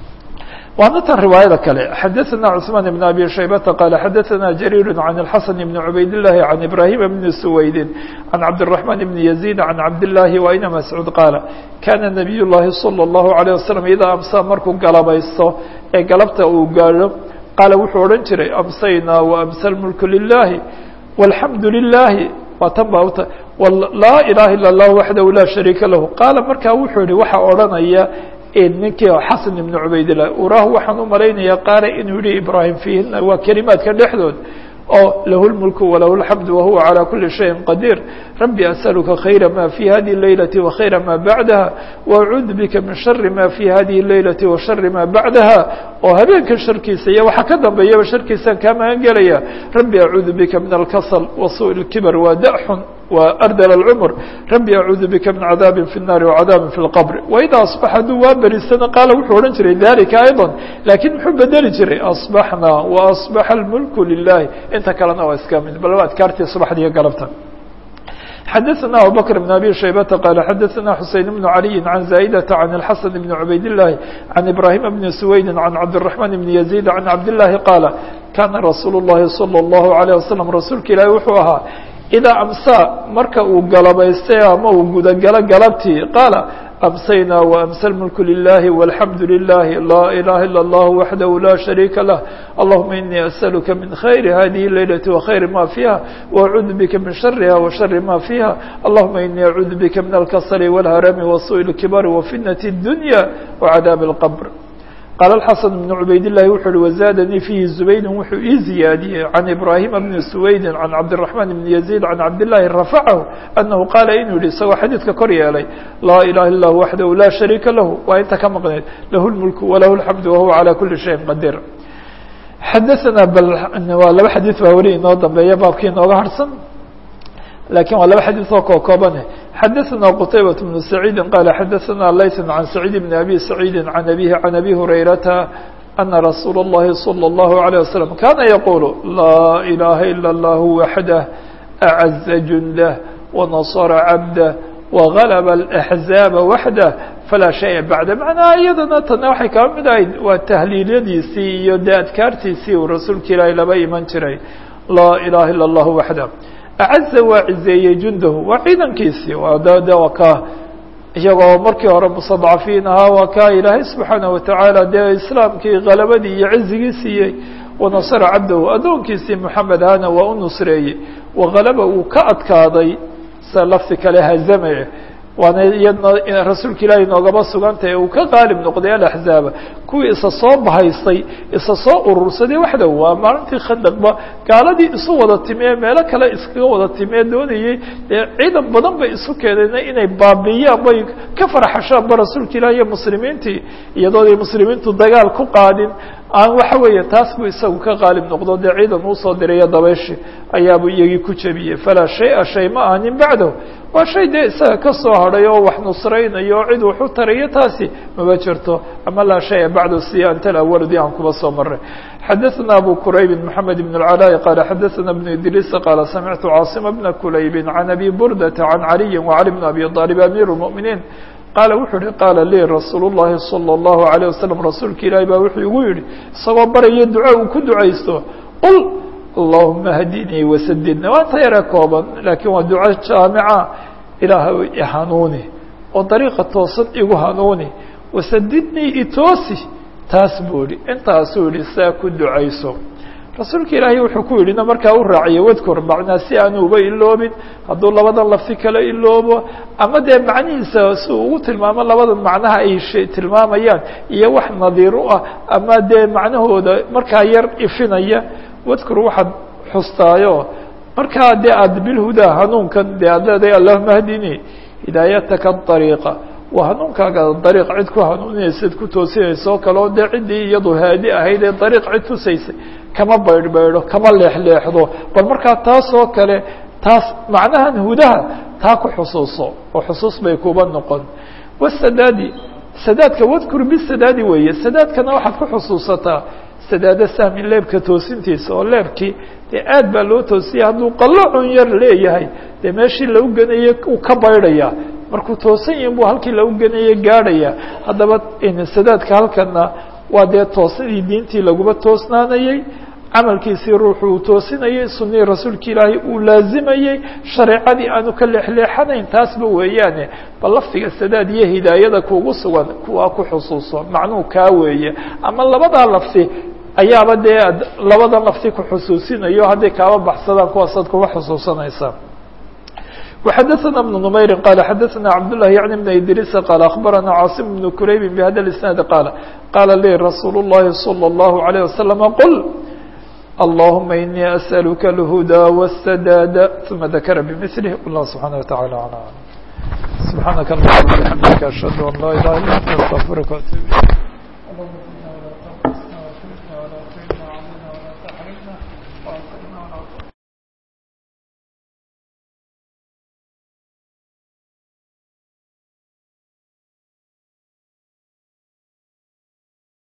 waana tan riwaayada kale xadaثana cثmaan بn abi shaybata qaala xadaثana jariir can الxasan bn cubayd الlahi can ibrahima bni suwaydi can cabdالرaحman bni yaزيid can cabdالlahi waina mascuud qaala kana nabiy llahi salى الlahu عalيه wasalam idaa amsa markuu galabaysto ee galabta uu gaadho qaala wuxuu odhan jiray amsaynaa waamsa lmulku lilahi walxamdu lilahi waa tan ba uta laa ilaha ila اllah waxdahu laa shariika lahu qaala markaa wuxuu yihi waxaa odhanaya ninkii xasan ibnu cubaydillah uraahu waxaan u malaynaya qaala inuu yihi ibraahim fiihina waa kelimaadka dhexdood oo lahu lmulku walahu lxamdu wahuwa calى kuli shayin qadiir rabbi asaluka khayra ma fi hadihi اleylati wakhayra ma bacdaha waacuudu bika min shari ma fi hadihi اleylati wa shari ma bacdaha oo habeenka sharkiisa iyo waxa ka dambeeyaba sharkiisaan kaa magan gelaya rabbi acuudu bika min alkasl wa suء اlkibr wa daxun wa ardal اlcmr rabbi acuudu bika min cadaabi fi الnaari wacadaabi fi اlqbr waida aصbax hadduu waa berisana qaala wuxuu odhan jiray dalika ayضا lakiin muxuu bedeli jiray aصbaxna waصbaxa اlmulku lilahi inta kalena waa iska mid bal adkaartii subaxdiiyo galabta xadaثna abubakr بn abi shaybata qaala xadaثna xuseyn bn عaliyi can zaa'idata can اlxasan bn cubayd الlahi can ibrahima bni suwaydi can cabdالرaحman bni yaزيid can cabdالlahi qaala kana rasuul الlahi salى الlahu عalيه wasalam rasuulka ilaahi wuxuu ahaa idaa amsaa marka uu galabaystay ama uu gudagalo galabtii qaala amsaynaa waamsa lmulku lilahi walxamdu lilahi laa ilaha ila اllah waxdahu laa shariika lah allahuma inii asaluka min khayri hadihi اleylati wakhayri ma fiiha waacuudu bika min shariha wa shari ma fiiha allahuma inii acuudu bika min alkasali wاlharami wasuء اlkibari wafitnati اdunya wacadaabi اlqbr qaala الxasan بn cubaydillahi wuxuu uhi wazaadanii fiihi zubaydin wuxuu ii ziyaadiyey can ibraahima bni suwaydin can cabdالرaحman bni yaزيid can cabdالlahi rafacahu anahu qaala inuu yihi isagoo xadiidka kor yeelay laa ilaha illa hu waxdahu laa shariika lahu waa inta ka maqneed lahu اlmulku walahu اlxamdu wahuwa calى kuli shayin qadiir xadaثana bal waa laba xadiid baa weli inoo dambeeya baabkii inooga harsan lakin waa laba xadiid oo koo koobane xadaثna qtaybaة بن سacيidi qala xadaثna layث عan سacيid بn abi سacيidi عan abihi عan abi hurayrata أna rasuul الlahi slى الlahu عalيه waslم kana yaqul laa ilaha ilا اllah waxdah أعaزa jundah وnaصra cabdah وغalba الأحزاaba waxdah falaa shaya bacda macnaha iyadana tana waxay kaba mid ahayd waa tahliilyadiisii iyo de adkaartiisii uu rasuulka ilaahi laba iman jiray laa ilaha ilا اllah waxdah acaza waa cizeeyey jundahu waa ciidankiisii waa d de waa ka iyagoo markii hore mustadcafiin ahaa waa ka ilaahay subxaanaه watacaala dee islaamkii kalabadii iyo cizigii siiyey wanasara cabdahu addoonkiisii moxamed ahana waa u nusreeyey wakalaba uu ka adkaaday sa lafti kale hazame waana iyadna rasuulka ilaahay noogaba sugantahay uu ka qaalib noqday alaxzaaba kuwii isa soo bahaystay isa soo urursaday waxdow waa maalintii khandaqba gaaladii isu wada timee meelo kale iskaga wada timee doonayey dee ciidan badan bay isu keeneen inay baabiiyaan bay ka farxashaanba rasuulka ilaah iyo muslimiintii iyadooday muslimiintu dagaal ku qaadin aan waxa weeye taas buu isagu ka qaalib noqdo dee ciidan uusoo dirayo dabayshi ayaabuu iyagii ku jebiyey falaa shay-a shay ma ahanin bacdahu waa shay dee isaga ka soo hadhay oo wax nusraynayo oo cid wax u tarayo taasi maba jirto ama laa shaya bacdahu si anta alawaldi aan kuba soo maray xadaثna abu kurayb mحamed بن العلاء qala xadaثna بن idriis qala samictu cاaصima بna kulayb can abi burdata can عaliyi وعali بn abi طالب amir الmؤminiin qaala wuxuu yihi qaala lii rasuul الlahi salى الlahu عalيه waslم rasuulka ilaahi baa wuxuu igu yihi isagoo baraya duco uu ku ducaysto qul allahuma hadinii wasadidna waa inta yare kooban lakiin waa duco jaamica ilaahay ihanuuni oo dariiqa toosan igu hanuuni wasadidnii itoosi taas buu yihi intaasuu yihi saa ku ducayso rasuulka ilaahay wuxuu ku yidhina markaa u raaciye wadkur macnaa si aanu uba iloobin hadduu labadan lafti kala iloobo ama dee macnihiisa si uu ugu tilmaamo labadan macnaha ay tilmaamayaan iyo wax nadiir u ah ama dee macnahooda markaa yar ifinaya wadkur waxaad xustaayo markaa dee aada bilhudaa hanuunkan dee aad leedahay allahuma hdini hidaayataka ariiqa waa hanuunkaaga dariiq cid ku hanuuninaysaad ku toosinaysa oo kale oo dee ciddii iyadu haadi ahayd ee dariiq cid tusaysay kama baydhbaydho kama leexleexdo bal markaa taas oo kale taas macnahan hudaha taa ku xusuuso oo xusuus bay kuba noqon wasadaadi sadaadka wadkur bisadaadi weeye sadaadkana waxaad ku xusuusataa sadaado sahmi leebka toosintiisa oo leebkii dee aad baa loo toosiyay hadduu qallocun yar leeyahay dee meeshii lagu ganayey uu ka baydhayaa markuu toosan yahin buu halkii lagu ganayey gaadhaya haddaba sadaadka halkana waa dee toosadii diintii laguma toosnaanayey camalkiisii ruuxu uu toosinayey sunihii rasuulka ilaahay uu laazimayey shareecadii aanu ka leexleexanayn taasba weeyaane bal lafdiga sadaad iyo hidaayada kuugu sugan kuwaa ku xusuuso macnuhu kaa weeye ama labadaa lafdi ayaaba dee labadan lafti ku xusuusinayo hadday kaaba baxsadaan kuwaasaad kuma xusuusanaysaa وxdثna بن نmayr qال xdثna cبداللh yعnي بن idrيس qال أخبرnا cاaصم بن كرayb بhda الاسناaد qال qاla lي رsuuل اللhi صلى الله عليه وسلم qل اللهma إني أسألka الهدى والسداد ثuma ذkر بمثله والله سبحaنه وتعالى على سبحاaنك اللهم وبحمdك أشهد أن لا إله إلا أنت استغفرka وأتوب إليك